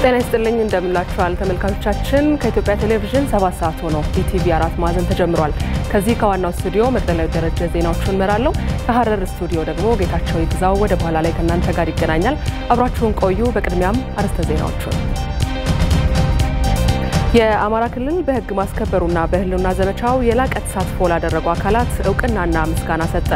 ጤና ይስጥልኝ እንደምላችኋል ተመልካቾቻችን። ከኢትዮጵያ ቴሌቪዥን ሰባት ሰዓት ሆኖ ኢቲቪ አራት ማዕዘን ተጀምሯል። ከዚህ ከዋናው ስቱዲዮ መቅደላዊ ደረጀ ዜናዎቹን እመራለሁ። ከሀረር ስቱዲዮ ደግሞ ጌታቸው ይግዛው ወደ በኋላ ላይ ከእናንተ ጋር ይገናኛል። አብራችሁን ቆዩ። በቅድሚያም አርዕስተ ዜናዎቹን የአማራ ክልል በሕግ ማስከበሩና በሕልውና ዘመቻው የላቀ ተሳትፎ ላደረጉ አካላት እውቅናና ምስጋና ሰጠ።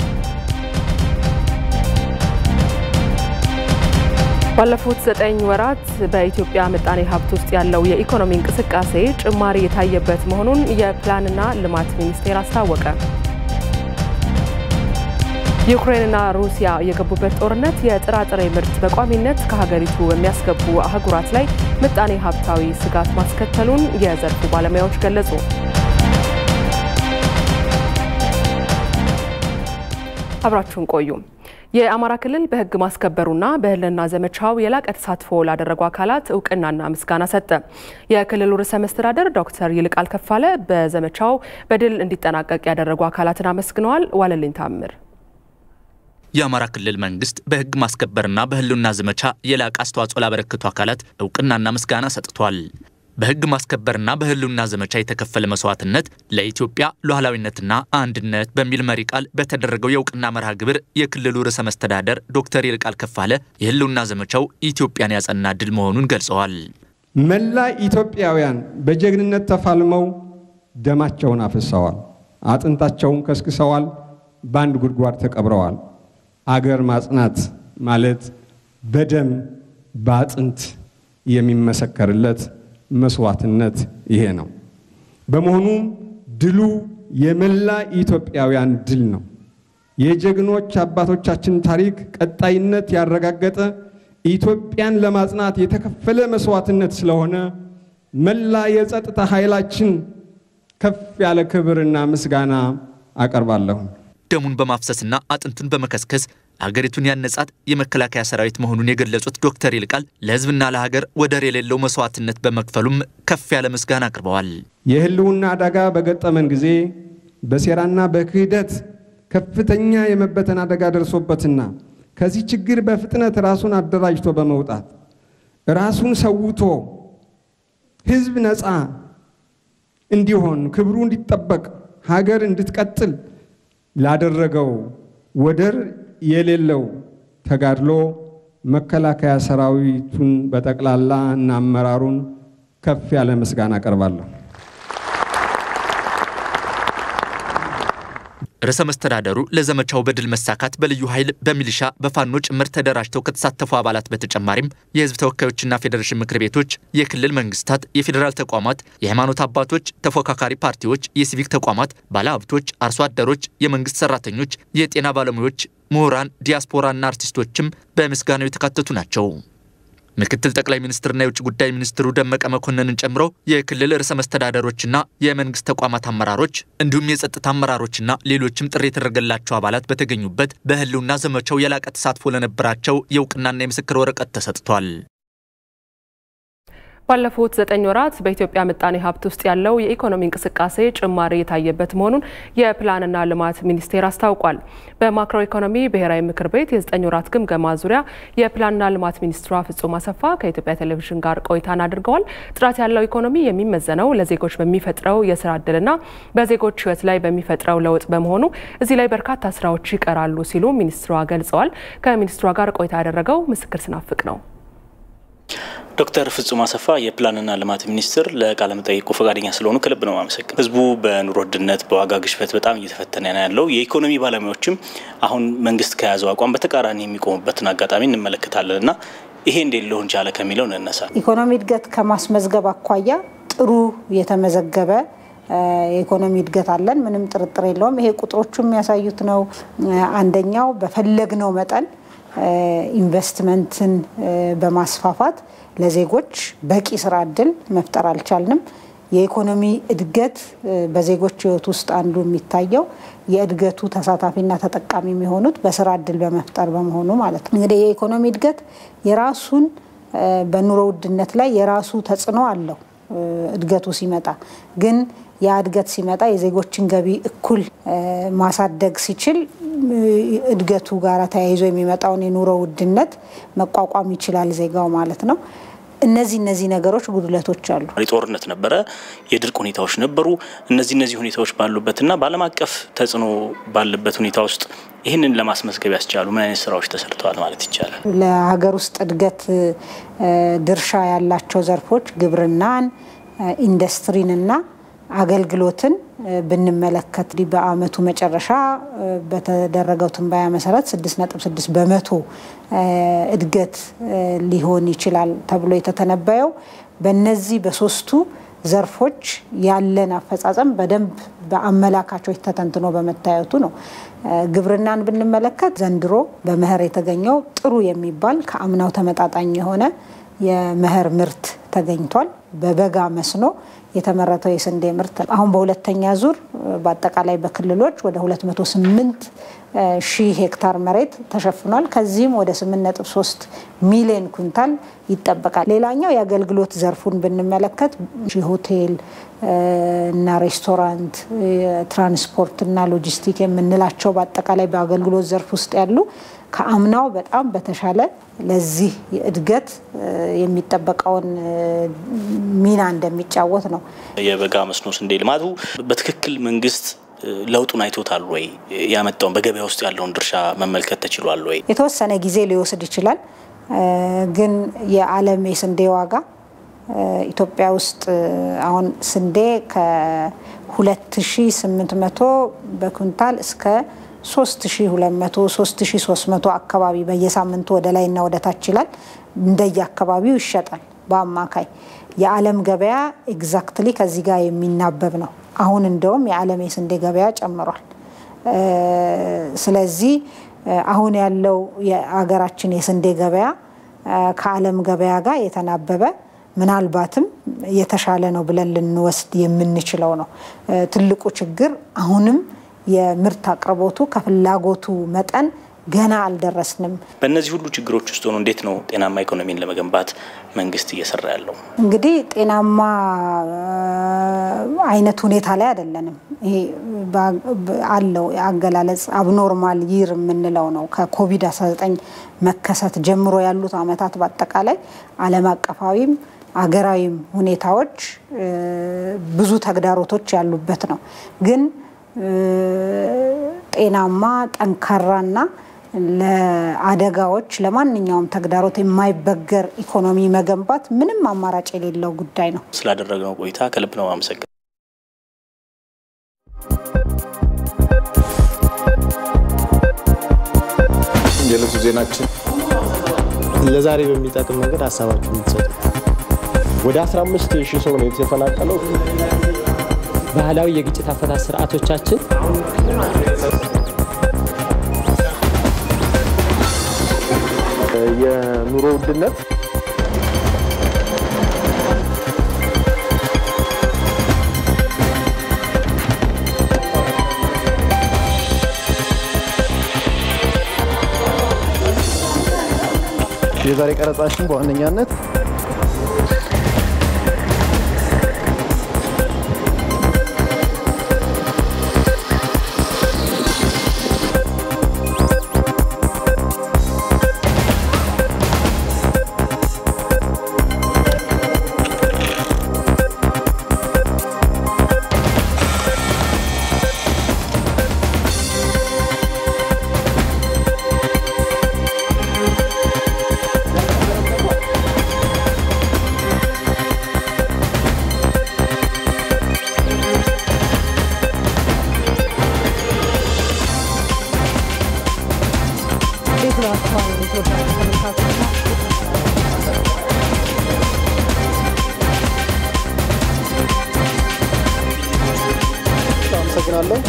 ባለፉት ዘጠኝ ወራት በኢትዮጵያ ምጣኔ ሀብት ውስጥ ያለው የኢኮኖሚ እንቅስቃሴ ጭማሪ የታየበት መሆኑን የፕላንና ልማት ሚኒስቴር አስታወቀ። ዩክሬንና ሩሲያ የገቡበት ጦርነት የጥራጥሬ ምርት በቋሚነት ከሀገሪቱ በሚያስገቡ አህጉራት ላይ ምጣኔ ሀብታዊ ስጋት ማስከተሉን የዘርፉ ባለሙያዎች ገለጹ። አብራችሁን ቆዩ። የአማራ ክልል በሕግ ማስከበሩና በሕልውና ዘመቻው የላቀ ተሳትፎ ላደረጉ አካላት እውቅናና ምስጋና ሰጠ። የክልሉ ርዕሰ መስተዳደር ዶክተር ይልቃል ከፋለ በዘመቻው በድል እንዲጠናቀቅ ያደረጉ አካላትን አመስግነዋል። ዋለልኝ ታምር የአማራ ክልል መንግስት በህግ ማስከበርና በህልውና ዘመቻ የላቀ አስተዋጽኦ ላበረከቱ አካላት እውቅናና ምስጋና ሰጥቷል። በህግ ማስከበርና በህልውና ዘመቻ የተከፈለ መስዋዕትነት ለኢትዮጵያ ሉዓላዊነትና አንድነት በሚል መሪ ቃል በተደረገው የእውቅና መርሃ ግብር የክልሉ ርዕሰ መስተዳደር ዶክተር ይልቃል ከፋለ የህልውና ዘመቻው ኢትዮጵያን ያጸና ድል መሆኑን ገልጸዋል። መላ ኢትዮጵያውያን በጀግንነት ተፋልመው ደማቸውን አፍሰዋል፣ አጥንታቸውን ከስክሰዋል፣ በአንድ ጉድጓድ ተቀብረዋል። አገር ማጽናት ማለት በደም በአጥንት የሚመሰከርለት መስዋዕትነት ይሄ ነው። በመሆኑም ድሉ የመላ ኢትዮጵያውያን ድል ነው። የጀግኖች አባቶቻችን ታሪክ ቀጣይነት ያረጋገጠ ኢትዮጵያን ለማጽናት የተከፈለ መስዋዕትነት ስለሆነ መላ የጸጥታ ኃይላችን ከፍ ያለ ክብርና ምስጋና አቀርባለሁ። ደሙን በማፍሰስና አጥንቱን በመከስከስ ሀገሪቱን ያነጻት የመከላከያ ሰራዊት መሆኑን የገለጹት ዶክተር ይልቃል ለሕዝብና ለሀገር ወደር የሌለው መስዋዕትነት በመክፈሉም ከፍ ያለ ምስጋና አቅርበዋል። የህልውና አደጋ በገጠመን ጊዜ በሴራና በክህደት ከፍተኛ የመበተን አደጋ ደርሶበትና ከዚህ ችግር በፍጥነት ራሱን አደራጅቶ በመውጣት ራሱን ሰውቶ ሕዝብ ነፃ እንዲሆን ክብሩ እንዲጠበቅ ሀገር እንድትቀጥል ላደረገው ወደር የሌለው ተጋድሎ መከላከያ ሰራዊቱን በጠቅላላ እና አመራሩን ከፍ ያለ ምስጋና አቀርባለሁ። ርዕሰ መስተዳደሩ ለዘመቻው በድል መሳካት በልዩ ኃይል፣ በሚሊሻ፣ በፋኖ ጭምር ተደራጅተው ከተሳተፉ አባላት በተጨማሪም የህዝብ ተወካዮችና ፌዴሬሽን ምክር ቤቶች፣ የክልል መንግስታት፣ የፌዴራል ተቋማት፣ የሃይማኖት አባቶች፣ ተፎካካሪ ፓርቲዎች፣ የሲቪክ ተቋማት፣ ባለሀብቶች፣ አርሶ አደሮች፣ የመንግስት ሰራተኞች፣ የጤና ባለሙያዎች፣ ምሁራን፣ ዲያስፖራና አርቲስቶችም በምስጋናው የተካተቱ ናቸው። ምክትል ጠቅላይ ሚኒስትርና የውጭ ጉዳይ ሚኒስትሩ ደመቀ መኮንንን ጨምሮ የክልል ርዕሰ መስተዳደሮችና የመንግስት ተቋማት አመራሮች እንዲሁም የጸጥታ አመራሮችና ሌሎችም ጥሪ የተደረገላቸው አባላት በተገኙበት በህልውና ዘመቻው የላቀ ተሳትፎ ለነበራቸው የእውቅናና የምስክር ወረቀት ተሰጥቷል። ባለፉት ዘጠኝ ወራት በኢትዮጵያ ምጣኔ ሀብት ውስጥ ያለው የኢኮኖሚ እንቅስቃሴ ጭማሪ የታየበት መሆኑን የፕላንና ልማት ሚኒስቴር አስታውቋል። በማክሮ ኢኮኖሚ ብሔራዊ ምክር ቤት የዘጠኝ ወራት ግምገማ ዙሪያ የፕላንና ልማት ሚኒስትሯ ፍጹም አሰፋ ከኢትዮጵያ ቴሌቪዥን ጋር ቆይታን አድርገዋል። ጥራት ያለው ኢኮኖሚ የሚመዘነው ለዜጎች በሚፈጥረው የስራ እድልና በዜጎች ህይወት ላይ በሚፈጥረው ለውጥ በመሆኑ እዚህ ላይ በርካታ ስራዎች ይቀራሉ ሲሉ ሚኒስትሯ ገልጸዋል። ከሚኒስትሯ ጋር ቆይታ ያደረገው ምስክር ስናፍቅ ነው። ዶክተር ፍጹም አሰፋ የፕላንና ልማት ሚኒስትር ለቃለ መጠይቁ ፈቃደኛ ስለሆኑ ከልብ ነው ማመሰግን። ህዝቡ በኑሮ ውድነት በዋጋ ግሽበት በጣም እየተፈተነ ነው ያለው። የኢኮኖሚ ባለሙያዎችም አሁን መንግስት ከያዘው አቋም በተቃራኒ የሚቆሙበትን አጋጣሚ እንመለከታለን እና ይሄ እንዴት ሊሆን ቻለ ከሚለው እንነሳ። ኢኮኖሚ እድገት ከማስመዝገብ አኳያ ጥሩ የተመዘገበ የኢኮኖሚ እድገት አለን፣ ምንም ጥርጥር የለውም። ይሄ ቁጥሮቹ የሚያሳዩት ነው። አንደኛው በፈለግነው መጠን ኢንቨስትመንትን በማስፋፋት ለዜጎች በቂ ስራ እድል መፍጠር አልቻልንም። የኢኮኖሚ እድገት በዜጎች ህይወት ውስጥ አንዱ የሚታየው የእድገቱ ተሳታፊና ተጠቃሚ የሚሆኑት በስራ እድል በመፍጠር በመሆኑ ማለት ነው። እንግዲህ የኢኮኖሚ እድገት የራሱን በኑሮ ውድነት ላይ የራሱ ተጽዕኖ አለው። እድገቱ ሲመጣ ግን ያ እድገት ሲመጣ የዜጎችን ገቢ እኩል ማሳደግ ሲችል እድገቱ ጋር ተያይዞ የሚመጣውን የኑሮ ውድነት መቋቋም ይችላል ዜጋው ማለት ነው። እነዚህ እነዚህ ነገሮች ጉድለቶች አሉ። ጦርነት ነበረ፣ የድርቅ ሁኔታዎች ነበሩ። እነዚህ እነዚህ ሁኔታዎች ባሉበትና በዓለም አቀፍ ተጽዕኖ ባለበት ሁኔታ ውስጥ ይህንን ለማስመዝገብ ያስቻሉ ምን አይነት ስራዎች ተሰርተዋል ማለት ይቻላል? ለሀገር ውስጥ እድገት ድርሻ ያላቸው ዘርፎች ግብርናን፣ ኢንዱስትሪንና አገልግሎትን ብንመለከት በአመቱ መጨረሻ በተደረገው ትንበያ መሰረት 6.6 በመቶ እድገት ሊሆን ይችላል ተብሎ የተተነበየው በነዚህ በሶስቱ ዘርፎች ያለን አፈጻጸም በደንብ በአመላካቾች ተተንትኖ በመታየቱ ነው። ግብርናን ብንመለከት ዘንድሮ በመኸር የተገኘው ጥሩ የሚባል ከአምናው ተመጣጣኝ የሆነ የመኸር ምርት ተገኝቷል። በበጋ መስኖ የተመረተው የስንዴ ምርት አሁን በሁለተኛ ዙር በአጠቃላይ በክልሎች ወደ 208 ሺህ ሄክታር መሬት ተሸፍኗል። ከዚህም ወደ 8.3 ሚሊዮን ኩንታል ይጠበቃል። ሌላኛው የአገልግሎት ዘርፉን ብንመለከት ሆቴል እና ሬስቶራንት፣ ትራንስፖርት እና ሎጂስቲክ የምንላቸው በአጠቃላይ በአገልግሎት ዘርፍ ውስጥ ያሉ ከአምናው በጣም በተሻለ ለዚህ እድገት የሚጠበቀውን ሚና እንደሚጫወት ነው። የበጋ መስኖ ስንዴ ልማቱ በትክክል መንግስት ለውጡን አይቶታል ወይ? ያመጣውን በገበያ ውስጥ ያለውን ድርሻ መመልከት ተችሏል ወይ? የተወሰነ ጊዜ ሊወስድ ይችላል። ግን የዓለም የስንዴ ዋጋ ኢትዮጵያ ውስጥ አሁን ስንዴ ከ2800 በኩንታል እስከ 3200 3300 አካባቢ በየሳምንቱ ወደ ላይና ወደ ታች ይላል። እንደየ አካባቢው ይሸጣል። በአማካይ የዓለም ገበያ ኤግዛክትሊ ከዚህ ጋር የሚናበብ ነው። አሁን እንደውም የዓለም የስንዴ ገበያ ጨምሯል። ስለዚህ አሁን ያለው የሀገራችን የስንዴ ገበያ ከዓለም ገበያ ጋር የተናበበ ምናልባትም የተሻለ ነው ብለን ልንወስድ የምንችለው ነው። ትልቁ ችግር አሁንም የምርት አቅርቦቱ ከፍላጎቱ መጠን ገና አልደረስንም። በእነዚህ ሁሉ ችግሮች ውስጥ ሆኖ እንዴት ነው ጤናማ ኢኮኖሚን ለመገንባት መንግስት እየሰራ ያለው? እንግዲህ ጤናማ አይነት ሁኔታ ላይ አይደለንም። ይሄ አለው አገላለጽ አብኖርማል ይር የምንለው ነው። ከኮቪድ-19 መከሰት ጀምሮ ያሉት አመታት በአጠቃላይ ዓለም አቀፋዊም አገራዊም ሁኔታዎች ብዙ ተግዳሮቶች ያሉበት ነው ግን ጤናማ ጠንካራና ለአደጋዎች ለማንኛውም ተግዳሮት የማይበገር ኢኮኖሚ መገንባት ምንም አማራጭ የሌለው ጉዳይ ነው። ስላደረግነው ቆይታ ከልብ ነው አመሰግን የዕለቱ ዜናችን ለዛሬ በሚጠቅም መንገድ ሀሳባችሁ የምትሰጡ ወደ 15 ሺህ ሰው ነው የተፈናቀለው። ባህላዊ የግጭት አፈታት ስርዓቶቻችን የኑሮ ውድነት የዛሬ ቀረጻችን በዋነኛነት አመሰግናለሁ።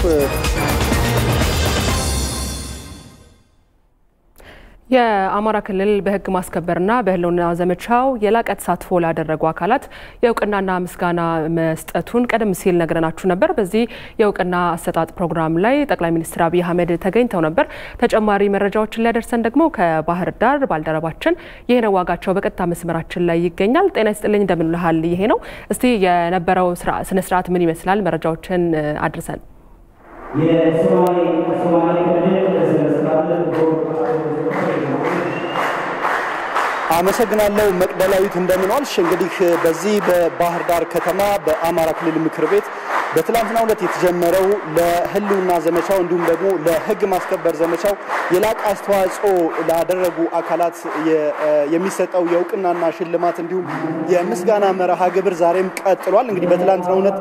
የአማራ ክልል በሕግ ማስከበርና በሕልውና ዘመቻው የላቀ ተሳትፎ ላደረጉ አካላት የእውቅናና ምስጋና መስጠቱን ቀደም ሲል ነግረናችሁ ነበር። በዚህ የእውቅና አሰጣጥ ፕሮግራም ላይ ጠቅላይ ሚኒስትር አብይ አህመድ ተገኝተው ነበር። ተጨማሪ መረጃዎችን ሊያደርሰን ደግሞ ከባህር ዳር ባልደረባችን ይሄነው ዋጋቸው በቀጥታ መስመራችን ላይ ይገኛል። ጤና ይስጥልኝ፣ እንደምንልሃል ይሄ ነው። እስቲ የነበረው ስነስርዓት ምን ይመስላል? መረጃዎችን አድርሰን አመሰግናለሁ መቅደላዊት፣ እንደምን ዋልሽ? እንግዲህ በዚህ በባህር ዳር ከተማ በአማራ ክልል ምክር ቤት በትላንትናው ዕለት የተጀመረው ለህልውና ዘመቻው እንዲሁም ደግሞ ለህግ ማስከበር ዘመቻው የላቀ አስተዋጽኦ ላደረጉ አካላት የሚሰጠው የእውቅናና ሽልማት እንዲሁም የምስጋና መርሃ ግብር ዛሬም ቀጥሏል። እንግዲህ በትላንትናው ዕለት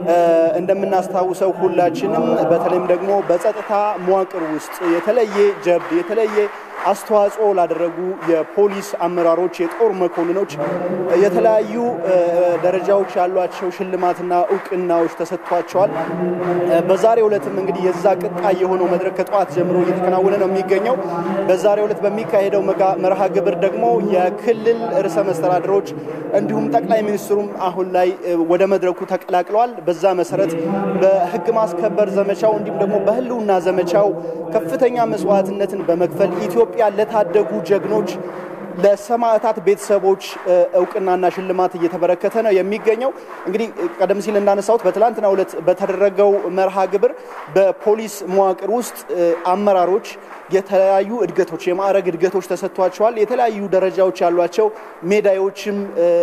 እንደምናስታውሰው ሁላችንም በተለይም ደግሞ በጸጥታ መዋቅር ውስጥ የተለየ ጀብድ የተለየ አስተዋጽኦ ላደረጉ የፖሊስ አመራሮች፣ የጦር መኮንኖች የተለያዩ ደረጃዎች ያሏቸው ሽልማትና እውቅናዎች ተሰጥቷቸዋል። በዛሬው ዕለትም እንግዲህ የዛ ቅጣይ የሆነው መድረክ ከጠዋት ጀምሮ እየተከናወነ ነው የሚገኘው። በዛሬው ዕለት በሚካሄደው መርሃ ግብር ደግሞ የክልል ርዕሰ መስተዳድሮች እንዲሁም ጠቅላይ ሚኒስትሩም አሁን ላይ ወደ መድረኩ ተቀላቅለዋል። በዛ መሰረት በህግ ማስከበር ዘመቻው እንዲሁም ደግሞ በህልውና ዘመቻው ከፍተኛ መስዋዕትነትን በመክፈል ኢትዮጵያ ለታደጉ ጀግኖች ለሰማዕታት ቤተሰቦች እውቅናና ሽልማት እየተበረከተ ነው የሚገኘው። እንግዲህ ቀደም ሲል እንዳነሳሁት በትላንትናው ዕለት በተደረገው መርሃ ግብር በፖሊስ መዋቅር ውስጥ አመራሮች የተለያዩ እድገቶች የማዕረግ እድገቶች ተሰጥቷቸዋል። የተለያዩ ደረጃዎች ያሏቸው ሜዳዮችም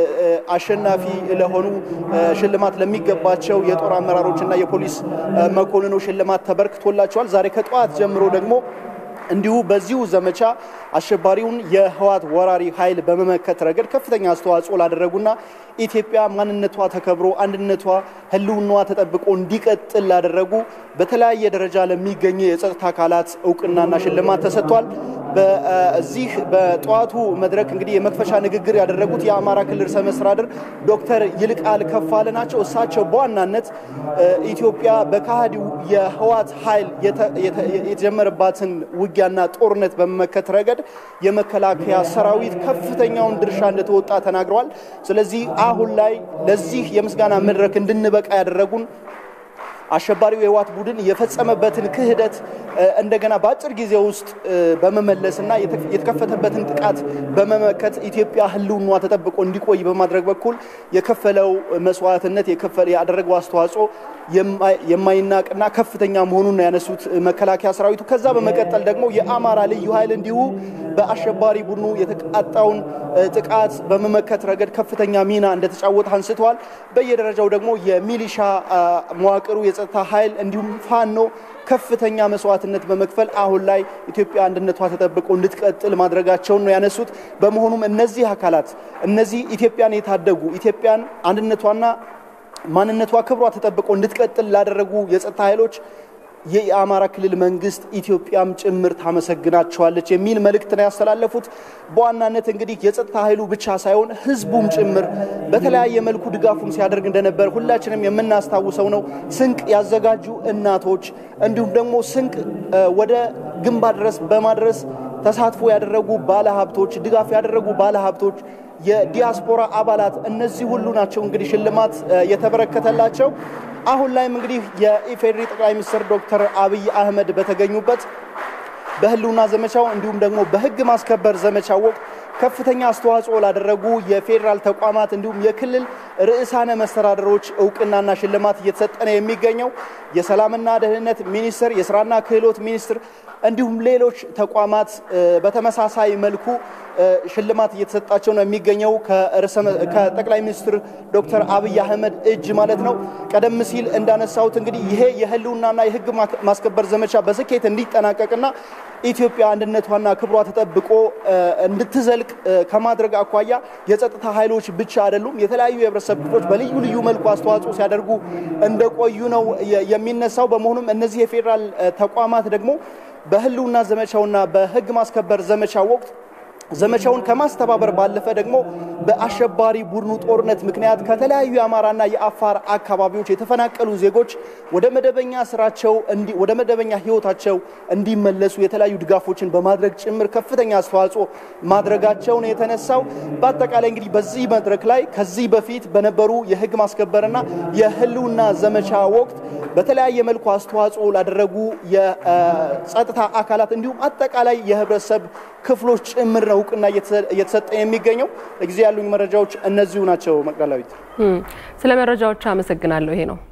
አሸናፊ ለሆኑ ሽልማት ለሚገባቸው የጦር አመራሮችና የፖሊስ መኮንኖች ሽልማት ተበርክቶላቸዋል። ዛሬ ከጠዋት ጀምሮ ደግሞ እንዲሁ በዚሁ ዘመቻ አሸባሪውን የህወሓት ወራሪ ኃይል በመመከት ረገድ ከፍተኛ አስተዋጽኦ ላደረጉና ኢትዮጵያ ማንነቷ ተከብሮ አንድነቷ ህልውናዋ ተጠብቆ እንዲቀጥል ላደረጉ በተለያየ ደረጃ ለሚገኙ የጸጥታ አካላት እውቅናና ሽልማት ተሰጥቷል። በዚህ በጠዋቱ መድረክ እንግዲህ የመክፈቻ ንግግር ያደረጉት የአማራ ክልል ርዕሰ መስተዳድር ዶክተር ይልቃል ከፋለ ናቸው። እሳቸው በዋናነት ኢትዮጵያ በካሃዲው የህወሓት ኃይል የተጀመረባትን ውጊያና ጦርነት በመመከት ረገድ የመከላከያ ሰራዊት ከፍተኛውን ድርሻ እንደተወጣ ተናግረዋል። ስለዚህ አሁን ላይ ለዚህ የምስጋና መድረክ እንድንበቃ ያደረጉን አሸባሪው የህወሓት ቡድን የፈጸመበትን ክህደት እንደገና በአጭር ጊዜ ውስጥ በመመለስና የተከፈተበትን ጥቃት በመመከት ኢትዮጵያ ህልውናዋ ተጠብቆ እንዲቆይ በማድረግ በኩል የከፈለው መስዋዕትነት ያደረገው አስተዋጽኦ የማይናቅና ከፍተኛ መሆኑን ያነሱት መከላከያ ሰራዊቱ ከዛ በመቀጠል ደግሞ የአማራ ልዩ ኃይል እንዲሁ በአሸባሪ ቡድኑ የተቃጣውን ጥቃት በመመከት ረገድ ከፍተኛ ሚና እንደተጫወተ አንስተዋል። በየደረጃው ደግሞ የሚሊሻ መዋቅሩ የጸጥታ ኃይል እንዲሁም ፋኖ ከፍተኛ መስዋዕትነት በመክፈል አሁን ላይ ኢትዮጵያ አንድነቷ ተጠብቆ እንድትቀጥል ማድረጋቸውን ነው ያነሱት። በመሆኑም እነዚህ አካላት እነዚህ ኢትዮጵያን የታደጉ ኢትዮጵያን አንድነቷና ማንነቷ ክብሯ ተጠብቆ እንድትቀጥል ላደረጉ የጸጥታ ኃይሎች የአማራ ክልል መንግስት ኢትዮጵያም ጭምር ታመሰግናቸዋለች የሚል መልእክት ነው ያስተላለፉት። በዋናነት እንግዲህ የጸጥታ ኃይሉ ብቻ ሳይሆን ህዝቡም ጭምር በተለያየ መልኩ ድጋፉን ሲያደርግ እንደነበር ሁላችንም የምናስታውሰው ነው። ስንቅ ያዘጋጁ እናቶች እንዲሁም ደግሞ ስንቅ ወደ ግንባር ድረስ በማድረስ ተሳትፎ ያደረጉ ባለሀብቶች፣ ድጋፍ ያደረጉ ባለሀብቶች የዲያስፖራ አባላት እነዚህ ሁሉ ናቸው እንግዲህ ሽልማት የተበረከተላቸው። አሁን ላይም እንግዲህ የኢፌዴሪ ጠቅላይ ሚኒስትር ዶክተር አብይ አህመድ በተገኙበት በህልውና ዘመቻው እንዲሁም ደግሞ በህግ ማስከበር ዘመቻው ወቅት ከፍተኛ አስተዋጽኦ ላደረጉ የፌዴራል ተቋማት እንዲሁም የክልል ርዕሳነ መስተዳደሮች እውቅናና ሽልማት እየተሰጠ ነው የሚገኘው። የሰላምና ደህንነት ሚኒስቴር፣ የስራና ክህሎት ሚኒስቴር እንዲሁም ሌሎች ተቋማት በተመሳሳይ መልኩ ሽልማት እየተሰጣቸው ነው የሚገኘው ከጠቅላይ ሚኒስትር ዶክተር አብይ አህመድ እጅ ማለት ነው። ቀደም ሲል እንዳነሳሁት እንግዲህ ይሄ የህልውናና የህግ ማስከበር ዘመቻ በስኬት እንዲጠናቀቅና ኢትዮጵያ አንድነቷና ክብሯ ተጠብቆ እንድትዘልቅ ከማድረግ አኳያ የጸጥታ ኃይሎች ብቻ አይደሉም፣ የተለያዩ የህብረተሰብ ክፍሎች በልዩ ልዩ መልኩ አስተዋጽኦ ሲያደርጉ እንደቆዩ ነው የሚነሳው። በመሆኑም እነዚህ የፌዴራል ተቋማት ደግሞ በህልውና ዘመቻውና በህግ ማስከበር ዘመቻው ወቅት ዘመቻውን ከማስተባበር ባለፈ ደግሞ በአሸባሪ ቡድኑ ጦርነት ምክንያት ከተለያዩ የአማራና የአፋር አካባቢዎች የተፈናቀሉ ዜጎች ወደ መደበኛ ስራቸው ወደ መደበኛ ህይወታቸው እንዲመለሱ የተለያዩ ድጋፎችን በማድረግ ጭምር ከፍተኛ አስተዋጽኦ ማድረጋቸውን የተነሳው በአጠቃላይ እንግዲህ በዚህ መድረክ ላይ ከዚህ በፊት በነበሩ የህግ ማስከበርና የህልውና ዘመቻ ወቅት በተለያየ መልኩ አስተዋጽኦ ላደረጉ የጸጥታ አካላት እንዲሁም አጠቃላይ የህብረተሰብ ክፍሎች ጭምር ነው እውቅና እየተሰጠ የሚገኘው። ለጊዜ ያሉኝ መረጃዎች እነዚሁ ናቸው። መቅደላዊት፣ ስለ መረጃዎች አመሰግናለሁ። ይሄ ነው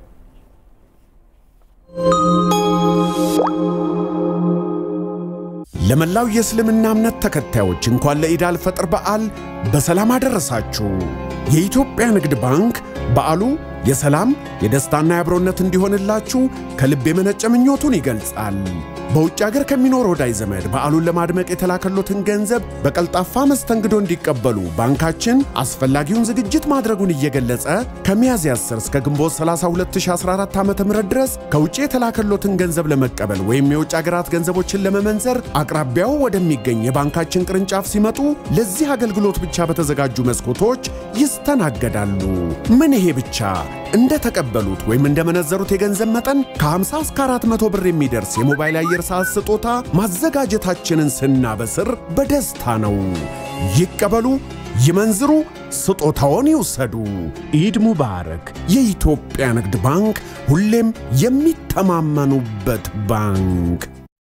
ለመላው የእስልምና እምነት ተከታዮች እንኳን ለኢድ አልፈጥር በዓል በሰላም አደረሳችሁ። የኢትዮጵያ ንግድ ባንክ በዓሉ የሰላም የደስታና የአብሮነት እንዲሆንላችሁ ከልብ የመነጨ ምኞቱን ይገልጻል። በውጭ አገር ከሚኖር ወዳጅ ዘመድ በዓሉን ለማድመቅ የተላከሎትን ገንዘብ በቀልጣፋ መስተንግዶ እንዲቀበሉ ባንካችን አስፈላጊውን ዝግጅት ማድረጉን እየገለጸ ከሚያዝያ 10 እስከ ግንቦት 30 2014 ዓ ም ድረስ ከውጭ የተላከሎትን ገንዘብ ለመቀበል ወይም የውጭ አገራት ገንዘቦችን ለመመንዘር አቅራቢያው ወደሚገኝ የባንካችን ቅርንጫፍ ሲመጡ ለዚህ አገልግሎት ብቻ በተዘጋጁ መስኮቶች ይስተናገዳሉ። ምን ይሄ ብቻ! እንደ ተቀበሉት ወይም እንደመነዘሩት የገንዘብ መጠን ከ50 እስከ 400 ብር የሚደርስ የሞባይል አየር ሰዓት ስጦታ ማዘጋጀታችንን ስናበስር በደስታ ነው። ይቀበሉ፣ ይመንዝሩ፣ ስጦታውን ይውሰዱ። ኢድ ሙባረክ! የኢትዮጵያ ንግድ ባንክ ሁሌም የሚተማመኑበት ባንክ።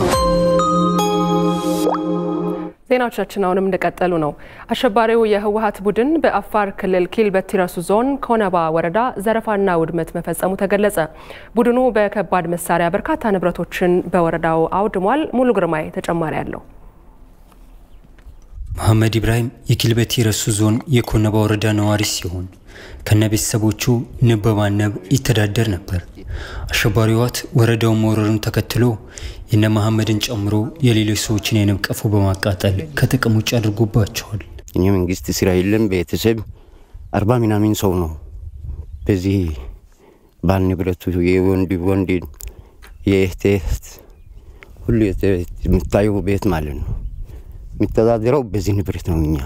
ዜናዎቻችን አሁንም እንደቀጠሉ ነው። አሸባሪው የህወሀት ቡድን በአፋር ክልል ኪልበቲ ረሱ ዞን ኮነባ ወረዳ ዘረፋና ውድመት መፈጸሙ ተገለጸ። ቡድኑ በከባድ መሳሪያ በርካታ ንብረቶችን በወረዳው አውድሟል። ሙሉ ግርማይ ተጨማሪ አለው። መሐመድ ኢብራሂም የኪልበቲ ረሱ ዞን የኮነባ ወረዳ ነዋሪ ሲሆን ከነ ቤተሰቦቹ ንብ በማነብ ይተዳደር ነበር። አሸባሪው ህወሓት ወረዳውን መውረሩን ተከትሎ የነ መሐመድን ጨምሮ የሌሎች ሰዎችን የንብ ቀፎ በማቃጠል ከጥቅም ውጭ አድርጎባቸዋል። እኛ መንግስት ስራ የለም። ቤተሰብ አርባ ምናምን ሰው ነው። በዚህ ባል ንብረቱ የወንድ ወንድ የእህት እህት ሁሉ የምታየው ቤት ማለት ነው። የሚተዳደረው በዚህ ንብረት ነው። እኛ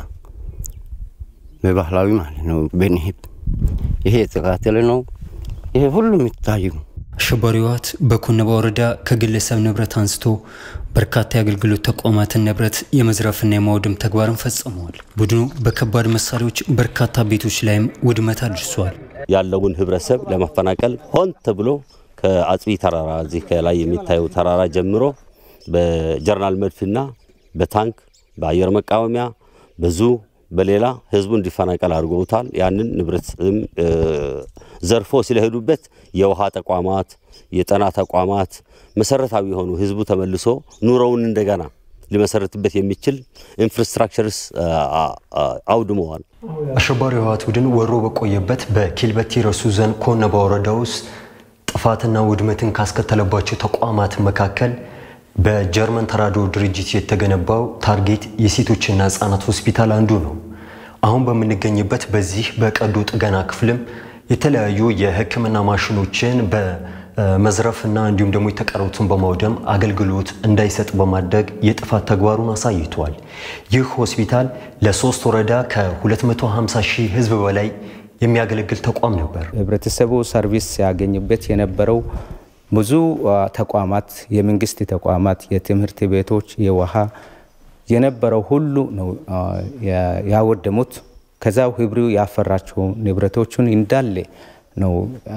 በባህላዊ ማለት ነው። በንህብ ይሄ የተቃተለ ነው። ይሄ ሁሉ የሚታየው አሸባሪው ህወሓት በኮነባ ወረዳ ከግለሰብ ንብረት አንስቶ በርካታ የአገልግሎት ተቋማትን ንብረት የመዝረፍና የማውደም ተግባርን ፈጽመዋል። ቡድኑ በከባድ መሳሪያዎች በርካታ ቤቶች ላይም ውድመት አድርሷል። ያለውን ህብረተሰብ ለማፈናቀል ሆን ተብሎ ከአጽቢ ተራራ እዚህ ከላይ የሚታየው ተራራ ጀምሮ በጀርናል መድፍና በታንክ በአየር መቃወሚያ ብዙ በሌላ ህዝቡ እንዲፈናቀል አድርገውታል። ያንን ንብረትም ዘርፎ ስለሄዱበት የውሃ ተቋማት፣ የጤና ተቋማት መሰረታዊ የሆኑ ህዝቡ ተመልሶ ኑሮውን እንደገና ሊመሰረትበት የሚችል ኢንፍራስትራክቸርስ አውድመዋል። አሸባሪው ህወሓት ቡድን ወሮ በቆየበት በኪልበቲ ረሱ ዞን ኮነባ ወረዳ ውስጥ ጥፋትና ውድመትን ካስከተለባቸው ተቋማት መካከል በጀርመን ተራድኦ ድርጅት የተገነባው ታርጌት የሴቶችና ህጻናት ሆስፒታል አንዱ ነው። አሁን በምንገኝበት በዚህ በቀዶ ጥገና ክፍልም የተለያዩ የህክምና ማሽኖችን በመዝረፍና እንዲሁም ደግሞ የተቀሩትን በማውደም አገልግሎት እንዳይሰጥ በማድረግ የጥፋት ተግባሩን አሳይቷል። ይህ ሆስፒታል ለሶስት ወረዳ ከ250 ሺህ ህዝብ በላይ የሚያገለግል ተቋም ነበር። ህብረተሰቡ ሰርቪስ ሲያገኝበት የነበረው ብዙ ተቋማት፣ የመንግስት ተቋማት፣ የትምህርት ቤቶች፣ የውሃ የነበረው ሁሉ ነው ያወደሙት። ከዛው ህብሩ ያፈራቸው ንብረቶቹን እንዳለ ነው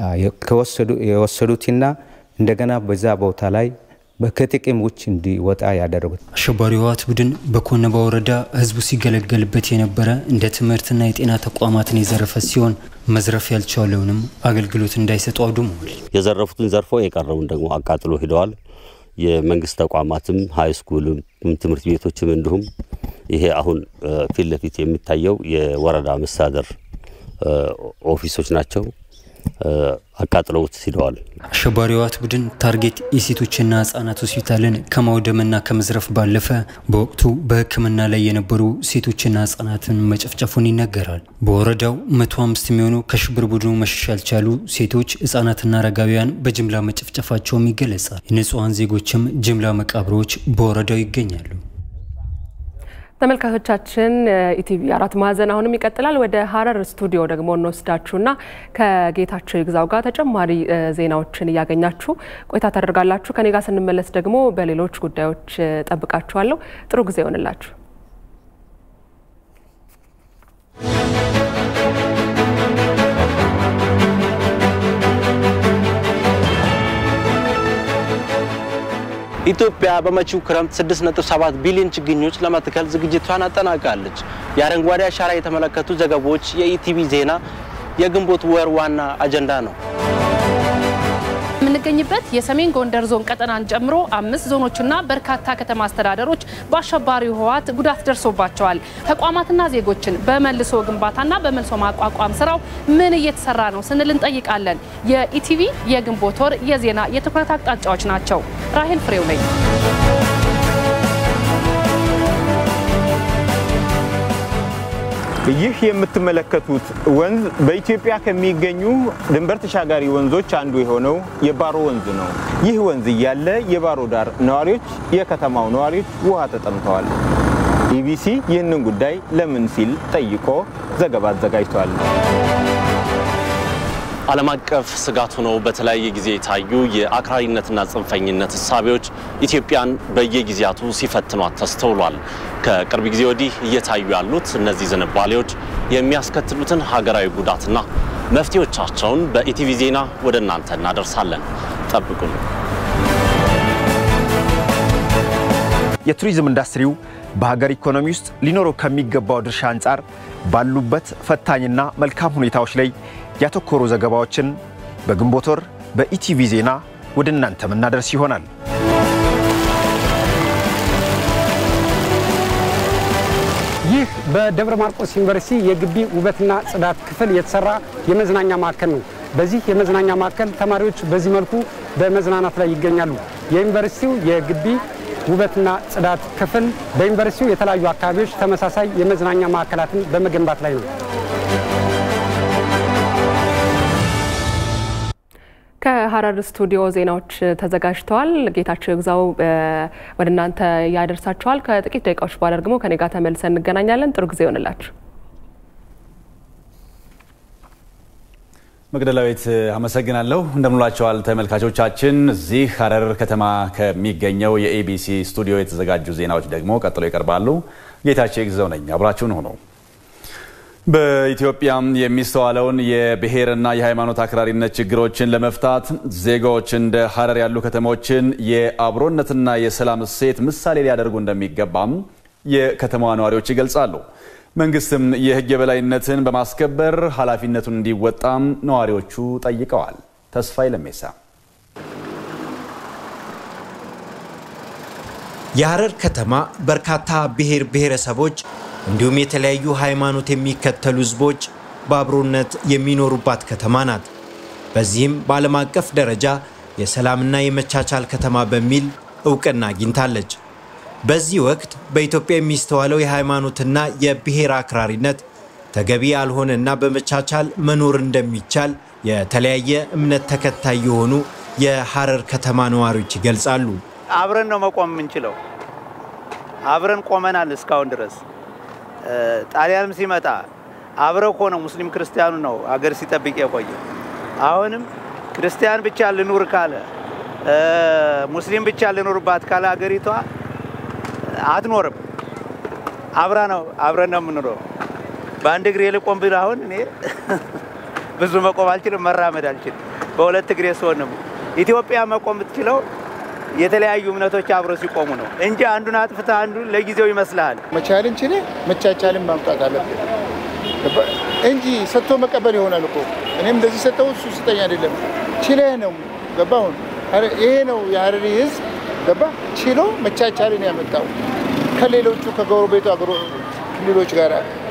የወሰዱትና እንደገና በዛ ቦታ ላይ ከጥቅም ውጭ እንዲወጣ ያደረጉት። አሸባሪው ህወሓት ቡድን በኮነባ ወረዳ ህዝቡ ሲገለገልበት የነበረ እንደ ትምህርትና የጤና ተቋማትን የዘረፈ ሲሆን መዝረፍ ያልቻለውንም አገልግሎት እንዳይሰጡ አውድመዋል። የዘረፉትን ዘርፎ የቀረውን ደግሞ አቃጥሎ ሂደዋል። የመንግስት ተቋማትም ሀይ ስኩልም ትምህርት ቤቶችም እንዲሁም ይሄ አሁን ፊት ለፊት የሚታየው የወረዳ መስተዳደር ኦፊሶች ናቸው። አቃጥለውት ሂደዋል። አሸባሪው ህወሓት ቡድን ታርጌት የሴቶችና ህጻናት ሆስፒታልን ከማውደምና ከመዝረፍ ባለፈ በወቅቱ በሕክምና ላይ የነበሩ ሴቶችና ህጻናትን መጨፍጨፉን ይነገራል። በወረዳው መቶ አምስት የሚሆኑ ከሽብር ቡድኑ መሸሽ ያልቻሉ ሴቶች፣ ህጻናትና አረጋውያን በጅምላ መጨፍጨፋቸውም ይገለጻል። የንጹሐን ዜጎችም ጅምላ መቃብሮች በወረዳው ይገኛሉ። ተመልካቾቻችን ኢቲቪ አራት ማዕዘን አሁንም ይቀጥላል። ወደ ሀረር ስቱዲዮ ደግሞ እንወስዳችሁና ከጌታቸው ይግዛው ጋር ተጨማሪ ዜናዎችን እያገኛችሁ ቆይታ ታደርጋላችሁ። ከኔ ጋር ስንመለስ ደግሞ በሌሎች ጉዳዮች ጠብቃችኋለሁ። ጥሩ ጊዜ ይሆንላችሁ። ኢትዮጵያ በመጪው ክረምት 6.7 ቢሊዮን ችግኞች ለመትከል ዝግጅቷን አጠናቃለች። የአረንጓዴ አሻራ የተመለከቱ ዘገባዎች የኢቲቪ ዜና የግንቦት ወር ዋና አጀንዳ ነው። የምንገኝበት የሰሜን ጎንደር ዞን ቀጠናን ጨምሮ አምስት ዞኖችና በርካታ ከተማ አስተዳደሮች በአሸባሪው ህወሓት ጉዳት ደርሶባቸዋል። ተቋማትና ዜጎችን በመልሶ ግንባታና በመልሶ ማቋቋም ስራው ምን እየተሰራ ነው ስንል እንጠይቃለን። የኢቲቪ የግንቦት ወር የዜና የትኩረት አቅጣጫዎች ናቸው። ራሄል ፍሬው ነኝ። ይህ የምትመለከቱት ወንዝ በኢትዮጵያ ከሚገኙ ድንበር ተሻጋሪ ወንዞች አንዱ የሆነው የባሮ ወንዝ ነው። ይህ ወንዝ እያለ የባሮ ዳር ነዋሪዎች፣ የከተማው ነዋሪዎች ውሃ ተጠምተዋል። ኢቢሲ ይህንን ጉዳይ ለምን ሲል ጠይቆ ዘገባ አዘጋጅቷል። ዓለም አቀፍ ስጋት ሆነው በተለያየ ጊዜ የታዩ የአክራሪነትና ጽንፈኝነት እሳቤዎች ኢትዮጵያን በየጊዜያቱ ሲፈትኗት ተስተውሏል። ከቅርብ ጊዜ ወዲህ እየታዩ ያሉት እነዚህ ዝንባሌዎች የሚያስከትሉትን ሀገራዊ ጉዳትና መፍትሄዎቻቸውን በኢቲቪ ዜና ወደ እናንተ እናደርሳለን። ጠብቁን። የቱሪዝም ኢንዱስትሪው በሀገር ኢኮኖሚ ውስጥ ሊኖረው ከሚገባው ድርሻ አንጻር ባሉበት ፈታኝና መልካም ሁኔታዎች ላይ ያተኮሩ ዘገባዎችን በግንቦት ወር በኢቲቪ ዜና ወደ እናንተ ምናደርስ ይሆናል። ይህ በደብረ ማርቆስ ዩኒቨርሲቲ የግቢ ውበትና ጽዳት ክፍል የተሰራ የመዝናኛ ማዕከል ነው። በዚህ የመዝናኛ ማዕከል ተማሪዎች በዚህ መልኩ በመዝናናት ላይ ይገኛሉ። የዩኒቨርሲቲው የግቢ ውበትና ጽዳት ክፍል በዩኒቨርሲቲው የተለያዩ አካባቢዎች ተመሳሳይ የመዝናኛ ማዕከላትን በመገንባት ላይ ነው። ከሀረር ስቱዲዮ ዜናዎች ተዘጋጅተዋል። ጌታቸው ግዛው ወደ እናንተ ያደርሳቸዋል። ከጥቂት ደቂቃዎች በኋላ ደግሞ ከኔ ጋር ተመልሰን እንገናኛለን። ጥሩ ጊዜ ይሆንላችሁ። መግደላዊት አመሰግናለሁ። እንደምንላቸዋል ተመልካቾቻችን። እዚህ ሀረር ከተማ ከሚገኘው የኤቢሲ ስቱዲዮ የተዘጋጁ ዜናዎች ደግሞ ቀጥሎ ይቀርባሉ። ጌታቸው ግዛው ነኝ። አብራችሁን ሆኖ በኢትዮጵያ የሚስተዋለውን የብሔርና የሃይማኖት አክራሪነት ችግሮችን ለመፍታት ዜጋዎች እንደ ሀረር ያሉ ከተሞችን የአብሮነትና የሰላም እሴት ምሳሌ ሊያደርጉ እንደሚገባም የከተማዋ ነዋሪዎች ይገልጻሉ። መንግስትም የሕግ የበላይነትን በማስከበር ኃላፊነቱን እንዲወጣም ነዋሪዎቹ ጠይቀዋል። ተስፋዬ ለሜሳ የሀረር ከተማ በርካታ ብሔር ብሔረሰቦች እንዲሁም የተለያዩ ሃይማኖት የሚከተሉ ህዝቦች በአብሮነት የሚኖሩባት ከተማ ናት። በዚህም በዓለም አቀፍ ደረጃ የሰላምና የመቻቻል ከተማ በሚል እውቅና አግኝታለች። በዚህ ወቅት በኢትዮጵያ የሚስተዋለው የሃይማኖትና የብሔር አክራሪነት ተገቢ ያልሆነና በመቻቻል መኖር እንደሚቻል የተለያየ እምነት ተከታይ የሆኑ የሀረር ከተማ ነዋሪዎች ይገልጻሉ። አብረን ነው መቆም የምንችለው። አብረን ቆመናል እስካሁን ድረስ ጣሊያንም ሲመጣ አብረው እኮ ነው ሙስሊም ክርስቲያኑ ነው አገር ሲጠብቅ የቆየ። አሁንም ክርስቲያን ብቻ ልኑር ካለ ሙስሊም ብቻ ልኑርባት ካለ አገሪቷ አትኖርም። አብራ ነው አብረን ነው የምንኖረው። በአንድ እግሬ ልቆም ብል አሁን እኔ ብዙ መቆም አልችልም፣ መራመድ አልችልም። በሁለት እግሬ ስሆን ነው ኢትዮጵያ መቆም የምትችለው የተለያዩ እምነቶች አብረው ሲቆሙ ነው እንጂ አንዱን አጥፍተህ አንዱ ለጊዜው ይመስልሃል። መቻልን ችለ መቻቻልን ማምጣት አለብን እንጂ ሰጥቶ መቀበል ይሆናል እኮ እኔም እንደዚህ ሰጠው እሱ ስጠኝ አይደለም። ችለ ነው ገባሁን። ይሄ ነው የሀረሪ ህዝብ ገባ ችሎ መቻቻልን ያመጣው ከሌሎቹ ከጎረቤቱ ክልሎች ጋር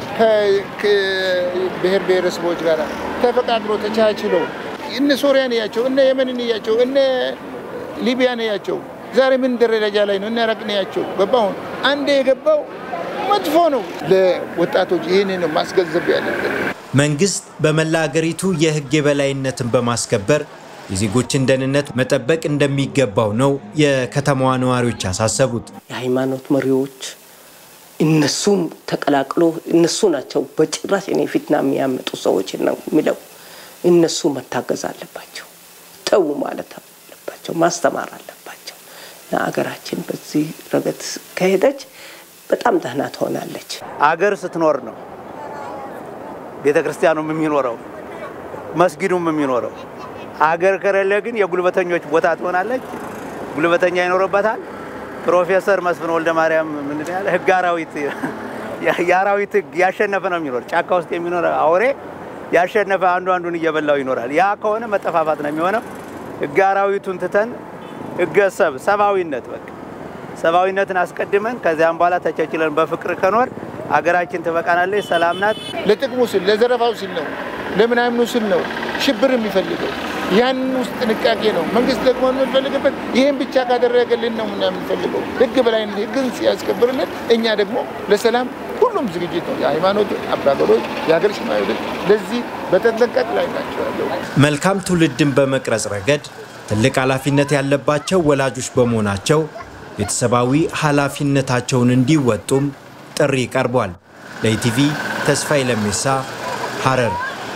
ከብሔር ብሔረሰቦች ጋር ተፈቃቅሮ ተቻችሎ እነ ሶሪያን እያቸው እነ የመንን እያቸው እነ ሊቢያን እያቸው ዛሬ ምን ደረጃ ላይ ነው? እነ ኢራቅን እያቸው ገባሁን። አንድ የገባው መጥፎ ነው። ለወጣቶች ይህን ነው ማስገንዘብ ያለብን። መንግስት በመላ ሀገሪቱ የህግ የበላይነትን በማስከበር የዜጎችን ደህንነት መጠበቅ እንደሚገባው ነው የከተማዋ ነዋሪዎች ያሳሰቡት። የሃይማኖት መሪዎች እነሱም ተቀላቅሎ እነሱ ናቸው በጭራሽ እኔ ፊትና የሚያመጡ ሰዎች ነው የሚለው እነሱ መታገዝ አለባቸው። ተዉ ማለት አለባቸው፣ ማስተማር አለባቸው። አገራችን በዚህ ረገድ ከሄደች በጣም ደህና ትሆናለች። አገር ስትኖር ነው ቤተ ክርስቲያኑም የሚኖረው መስጊዱም የሚኖረው። አገር ከሌለ ግን የጉልበተኞች ቦታ ትሆናለች። ጉልበተኛ ይኖርበታል። ፕሮፌሰር መስፍን ወልደ ማርያም ምንድን ያለ ህግ አራዊት የአራዊት ህግ ያሸነፈ ነው የሚኖር። ጫካ ውስጥ የሚኖር አውሬ ያሸነፈ አንዱ አንዱን እየበላው ይኖራል። ያ ከሆነ መጠፋፋት ነው የሚሆነው። ህግ አራዊቱን ትተን ህገሰብ ሰብአዊነት በቃ ሰብአዊነትን አስቀድመን ከዚያም በኋላ ተቻችለን በፍቅር ከኖር አገራችን ትበቃናለች። ሰላም ናት። ለጥቅሙ ሲል ለዘረፋው ሲል ነው፣ ለምናምኑ ሲል ነው ሽብር የሚፈልገው። ያንን ውስጥ ጥንቃቄ ነው። መንግስት ደግሞ የምንፈልግበት ይህን ብቻ ካደረገልን ነው ምና የምንፈልገው ህግ በላይነት ህግን ሲያስከብርልን፣ እኛ ደግሞ ለሰላም ሁሉም ዝግጅት ነው። የሃይማኖት አባገሮች፣ የሀገር ሽማግሌዎች ለዚህ በተጠንቀቅ ላይ ናቸው ያለው። መልካም ትውልድን በመቅረጽ ረገድ ትልቅ ኃላፊነት ያለባቸው ወላጆች በመሆናቸው ቤተሰባዊ ኃላፊነታቸውን እንዲወጡም ጥሪ ቀርቧል። ለኢቲቪ ተስፋዬ ለሜሳ ሐረር።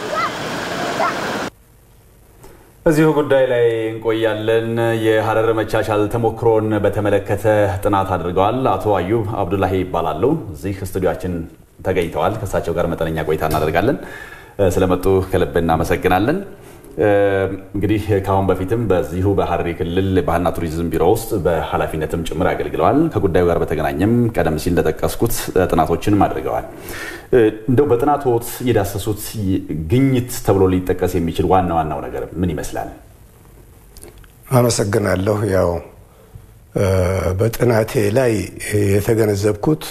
እዚሁ ጉዳይ ላይ እንቆያለን። የሀረር መቻቻል ተሞክሮን በተመለከተ ጥናት አድርገዋል። አቶ አዩብ አብዱላሂ ይባላሉ። እዚህ ስቱዲያችን ተገኝተዋል። ከእሳቸው ጋር መጠነኛ ቆይታ እናደርጋለን። ስለመጡ ከልብ እናመሰግናለን። እንግዲህ ከአሁን በፊትም በዚሁ በሀረሪ ክልል ባህልና ቱሪዝም ቢሮ ውስጥ በኃላፊነትም ጭምር አገልግለዋል። ከጉዳዩ ጋር በተገናኘም ቀደም ሲል እንደጠቀስኩት ጥናቶችንም አድርገዋል። እንደው በጥናቶት የዳሰሱት ግኝት ተብሎ ሊጠቀስ የሚችል ዋና ዋናው ነገር ምን ይመስላል? አመሰግናለሁ። ያው በጥናቴ ላይ የተገነዘብኩት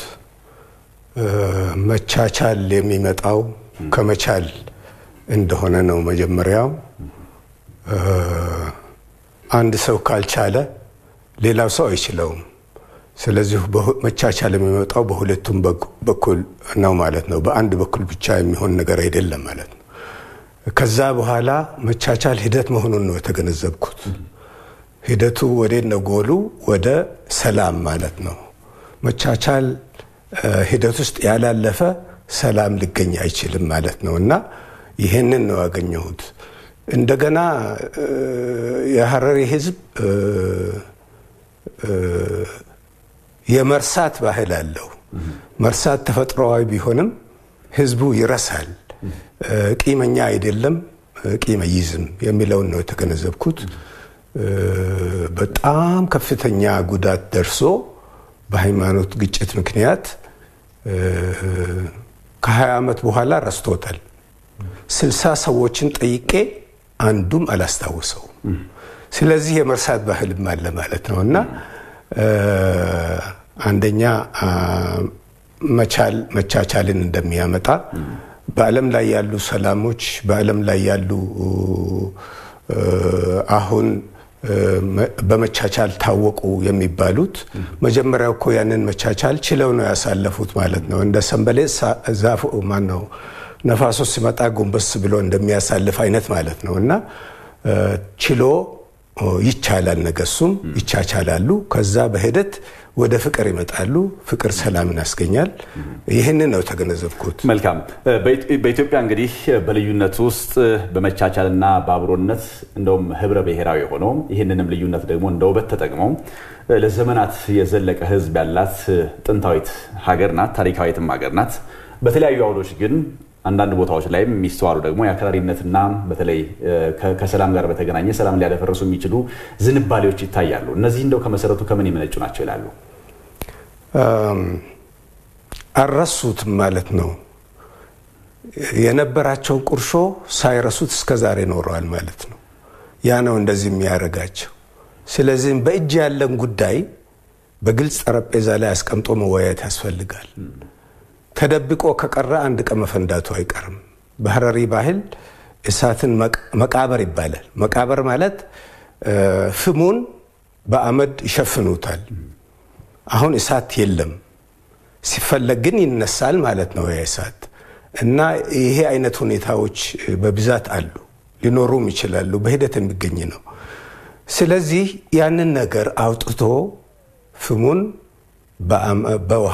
መቻቻል የሚመጣው ከመቻል እንደሆነ ነው። መጀመሪያው አንድ ሰው ካልቻለ ሌላው ሰው አይችለውም። ስለዚህ መቻቻል የሚመጣው በሁለቱም በኩል ነው ማለት ነው። በአንድ በኩል ብቻ የሚሆን ነገር አይደለም ማለት ነው። ከዛ በኋላ መቻቻል ሂደት መሆኑን ነው የተገነዘብኩት። ሂደቱ ወዴት ነው? ጎሉ ወደ ሰላም ማለት ነው። መቻቻል ሂደት ውስጥ ያላለፈ ሰላም ሊገኝ አይችልም ማለት ነው እና ይህንን ነው ያገኘሁት። እንደገና የሀረሪ ሕዝብ የመርሳት ባህል አለው። መርሳት ተፈጥሯዊ ቢሆንም ሕዝቡ ይረሳል። ቂመኛ አይደለም፣ ቂም አይይዝም የሚለውን ነው የተገነዘብኩት። በጣም ከፍተኛ ጉዳት ደርሶ በሃይማኖት ግጭት ምክንያት ከ20 ዓመት በኋላ ረስቶታል። ስልሳ ሰዎችን ጠይቄ አንዱም አላስታውሰውም። ስለዚህ የመርሳት ባህልም አለ ማለት ነው እና አንደኛ መቻል መቻቻልን እንደሚያመጣ በዓለም ላይ ያሉ ሰላሞች በዓለም ላይ ያሉ አሁን በመቻቻል ታወቁ የሚባሉት መጀመሪያ እኮ ያንን መቻቻል ችለው ነው ያሳለፉት ማለት ነው። እንደ ሰንበሌ ዛፍ ማን ነው ነፋሶ ሲመጣ ጎንበስ ብሎ እንደሚያሳልፍ አይነት ማለት ነው እና ችሎ ይቻላል፣ ነገሱም ይቻቻላሉ። ከዛ በሂደት ወደ ፍቅር ይመጣሉ። ፍቅር ሰላምን ያስገኛል። ይህንን ነው የተገነዘብኩት። መልካም። በኢትዮጵያ እንግዲህ በልዩነት ውስጥ በመቻቻልና በአብሮነት እንደውም ህብረ ብሔራዊ ሆነው ይህንንም ልዩነት ደግሞ እንደ ውበት ተጠቅመው ለዘመናት የዘለቀ ህዝብ ያላት ጥንታዊት ሀገር ናት። ታሪካዊትም ሀገር ናት። በተለያዩ አውዶች ግን አንዳንድ ቦታዎች ላይም የሚስተዋሉ ደግሞ የአክራሪነትና በተለይ ከሰላም ጋር በተገናኘ ሰላም ሊያደፈርሱ የሚችሉ ዝንባሌዎች ይታያሉ። እነዚህ እንደው ከመሰረቱ ከምን የመነጩ ናቸው ይላሉ? አልረሱትም ማለት ነው። የነበራቸውን ቁርሾ ሳይረሱት እስከ ዛሬ ኖረዋል ማለት ነው። ያ ነው እንደዚህ የሚያደርጋቸው። ስለዚህም በእጅ ያለን ጉዳይ በግልጽ ጠረጴዛ ላይ አስቀምጦ መወያየት ያስፈልጋል። ተደብቆ ከቀረ አንድ ቀን መፈንዳቱ አይቀርም። በሀረሪ ባህል እሳትን መቃበር ይባላል። መቃበር ማለት ፍሙን በአመድ ይሸፍኑታል። አሁን እሳት የለም፣ ሲፈለግ ግን ይነሳል ማለት ነው ያ እሳት እና ይሄ አይነት ሁኔታዎች በብዛት አሉ፣ ሊኖሩም ይችላሉ። በሂደት የሚገኝ ነው። ስለዚህ ያንን ነገር አውጥቶ ፍሙን በውሃ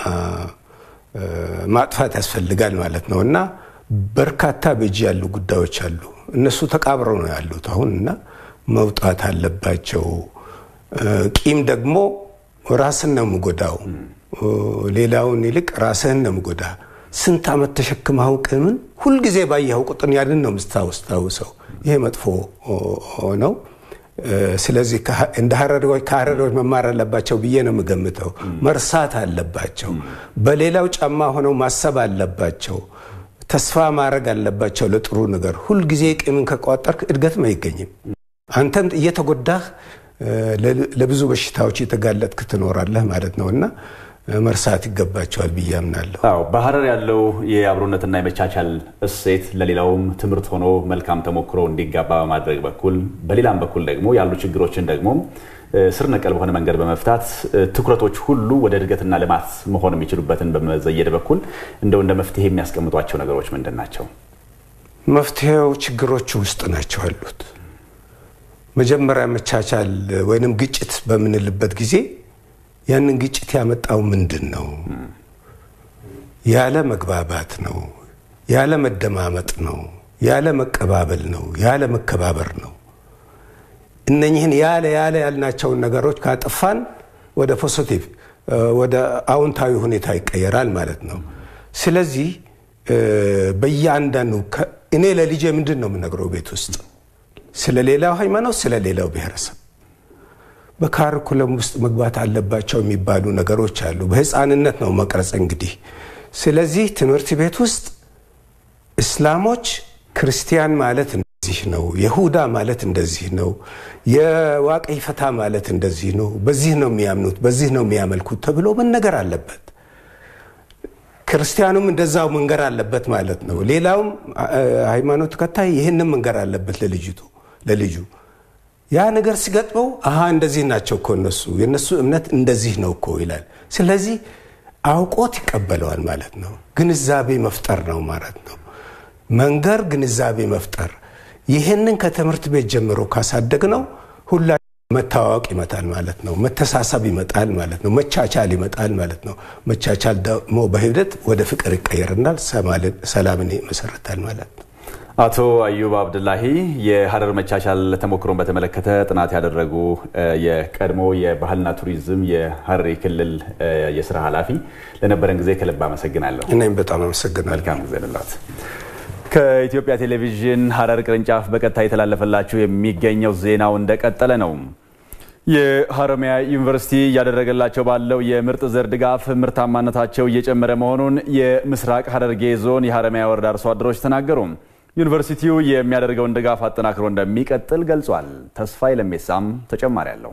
ማጥፋት ያስፈልጋል ማለት ነው እና በርካታ በእጅ ያሉ ጉዳዮች አሉ። እነሱ ተቃብረው ነው ያሉት አሁን እና መውጣት አለባቸው። ቂም ደግሞ ራስን ነው የምጎዳው፣ ሌላውን ይልቅ ራስህን ነው የምጎዳ። ስንት ዓመት ተሸክመው ቂምን ሁልጊዜ ባየኸው ቁጥር ያንን ነው የምታስታውሰው። ይሄ መጥፎ ነው። ስለዚህ እንደ ሀረሪዎች ከሀረሪዎች መማር አለባቸው ብዬ ነው የምገምተው። መርሳት አለባቸው። በሌላው ጫማ ሆነው ማሰብ አለባቸው። ተስፋ ማድረግ አለባቸው ለጥሩ ነገር። ሁልጊዜ ቂምን ከቋጠርክ እድገትም አይገኝም። አንተም እየተጎዳህ ለብዙ በሽታዎች የተጋለጥክ ትኖራለህ ማለት ነው እና መርሳት ይገባቸዋል ብዬ አምናለሁ። አዎ በሀረር ያለው የአብሮነትና የመቻቻል እሴት ለሌላውም ትምህርት ሆኖ መልካም ተሞክሮ እንዲጋባ በማድረግ በኩል በሌላም በኩል ደግሞ ያሉ ችግሮችን ደግሞ ስር ነቀል በሆነ መንገድ በመፍታት ትኩረቶች ሁሉ ወደ እድገትና ልማት መሆን የሚችሉበትን በመዘየድ በኩል እንደው እንደ መፍትሄ የሚያስቀምጧቸው ነገሮች ምንድን ናቸው? መፍትሄው ችግሮቹ ውስጥ ናቸው ያሉት። መጀመሪያ መቻቻል ወይንም ግጭት በምንልበት ጊዜ ያንን ግጭት ያመጣው ምንድን ነው? ያለ መግባባት ነው፣ ያለ መደማመጥ ነው፣ ያለ መቀባበል ነው፣ ያለ መከባበር ነው። እነኝህን ያለ ያለ ያልናቸውን ነገሮች ካጠፋን ወደ ፖዚቲቭ ወደ አዎንታዊ ሁኔታ ይቀየራል ማለት ነው። ስለዚህ በየአንዳንዱ እኔ ለልጄ ምንድን ነው የምነግረው ቤት ውስጥ ስለ ሌላው ሃይማኖት፣ ስለ ሌላው ብሔረሰብ በካሪኩለም ውስጥ መግባት አለባቸው የሚባሉ ነገሮች አሉ። በህፃንነት ነው መቅረጽ እንግዲህ። ስለዚህ ትምህርት ቤት ውስጥ እስላሞች ክርስቲያን ማለት እንደዚህ ነው፣ የሁዳ ማለት እንደዚህ ነው፣ የዋቀይ ፈታ ማለት እንደዚህ ነው፣ በዚህ ነው የሚያምኑት፣ በዚህ ነው የሚያመልኩት ተብሎ መነገር አለበት። ክርስቲያኑም እንደዛው መንገር አለበት ማለት ነው። ሌላውም ሃይማኖት ተከታይ ይህንን መንገር አለበት ለልጅቱ ለልጁ ያ ነገር ሲገጥመው አሀ እንደዚህ ናቸው እኮ እነሱ የእነሱ እምነት እንደዚህ ነው እኮ ይላል። ስለዚህ አውቆት ይቀበለዋል ማለት ነው። ግንዛቤ መፍጠር ነው ማለት ነው። መንገር፣ ግንዛቤ መፍጠር። ይህንን ከትምህርት ቤት ጀምሮ ካሳደግ ነው ሁላ መታዋወቅ ይመጣል ማለት ነው። መተሳሰብ ይመጣል ማለት ነው። መቻቻል ይመጣል ማለት ነው። መቻቻል ደግሞ በሂደት ወደ ፍቅር ይቀየርናል፣ ሰላምን ይመሰረታል ማለት ነው። አቶ አዩብ አብድላሂ የሀረር መቻቻል ተሞክሮን በተመለከተ ጥናት ያደረጉ የቀድሞ የባህልና ቱሪዝም የሀረሪ ክልል የስራ ኃላፊ ለነበረን ጊዜ ከልብ አመሰግናለሁ። እኔም በጣም አመሰግናለሁ። መልካም ጊዜ ልላት። ከኢትዮጵያ ቴሌቪዥን ሀረር ቅርንጫፍ በቀጥታ የተላለፈላችሁ የሚገኘው ዜናው እንደቀጠለ ነው። የሀረማያ ዩኒቨርሲቲ እያደረገላቸው ባለው የምርጥ ዘር ድጋፍ ምርታማነታቸው እየጨመረ መሆኑን የምስራቅ ሀረርጌ ዞን የሀረማያ ወረዳ አርሶ አደሮች ተናገሩ። ዩኒቨርሲቲው የሚያደርገውን ድጋፍ አጠናክሮ እንደሚቀጥል ገልጿል። ተስፋዬ ለሜሳም ተጨማሪ አለው።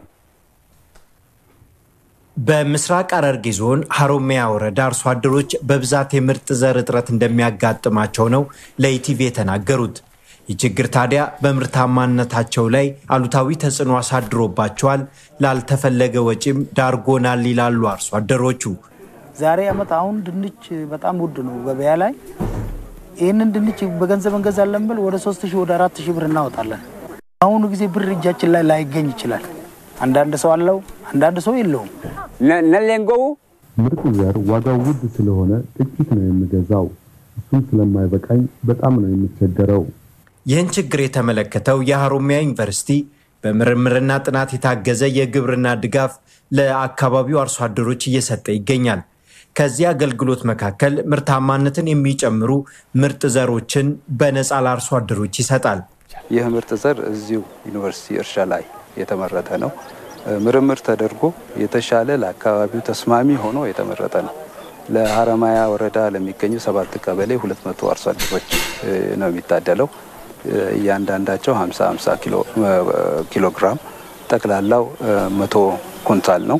በምስራቅ ሐረርጌ ዞን ሀሮሚያ ወረዳ አርሶ አደሮች በብዛት የምርጥ ዘር እጥረት እንደሚያጋጥማቸው ነው ለኢቲቪ የተናገሩት። ይህ ችግር ታዲያ በምርታማነታቸው ላይ አሉታዊ ተጽዕኖ አሳድሮባቸዋል፣ ላልተፈለገ ወጪም ዳርጎናል ይላሉ አርሶ አደሮቹ። ዛሬ ዓመት አሁን ድንች በጣም ውድ ነው ገበያ ላይ ይህንን ድንች በገንዘብ እንገዛለን ብል ወደ ሶስት ሺህ ወደ አራት ሺህ ብር እናወጣለን። አሁኑ ጊዜ ብር እጃችን ላይ ላይገኝ ይችላል። አንዳንድ ሰው አለው፣ አንዳንድ ሰው የለውም። ነሌንጎው ምርጥ ዘር ዋጋው ውድ ስለሆነ ጥቂት ነው የምገዛው። እሱም ስለማይበቃኝ በጣም ነው የሚቸገረው። ይህን ችግር የተመለከተው የሀሮሚያ ዩኒቨርሲቲ በምርምርና ጥናት የታገዘ የግብርና ድጋፍ ለአካባቢው አርሶ አደሮች እየሰጠ ይገኛል። ከዚህ አገልግሎት መካከል ምርታማነትን የሚጨምሩ ምርጥ ዘሮችን በነፃ ለአርሶ አደሮች ይሰጣል። ይህ ምርጥ ዘር እዚሁ ዩኒቨርሲቲ እርሻ ላይ የተመረተ ነው። ምርምር ተደርጎ የተሻለ ለአካባቢው ተስማሚ ሆኖ የተመረጠ ነው። ለሀረማያ ወረዳ ለሚገኙ ሰባት ቀበሌ ሁለት መቶ አርሶ አደሮች ነው የሚታደለው። እያንዳንዳቸው 50 50 ኪሎ ግራም ጠቅላላው መቶ ኩንታል ነው።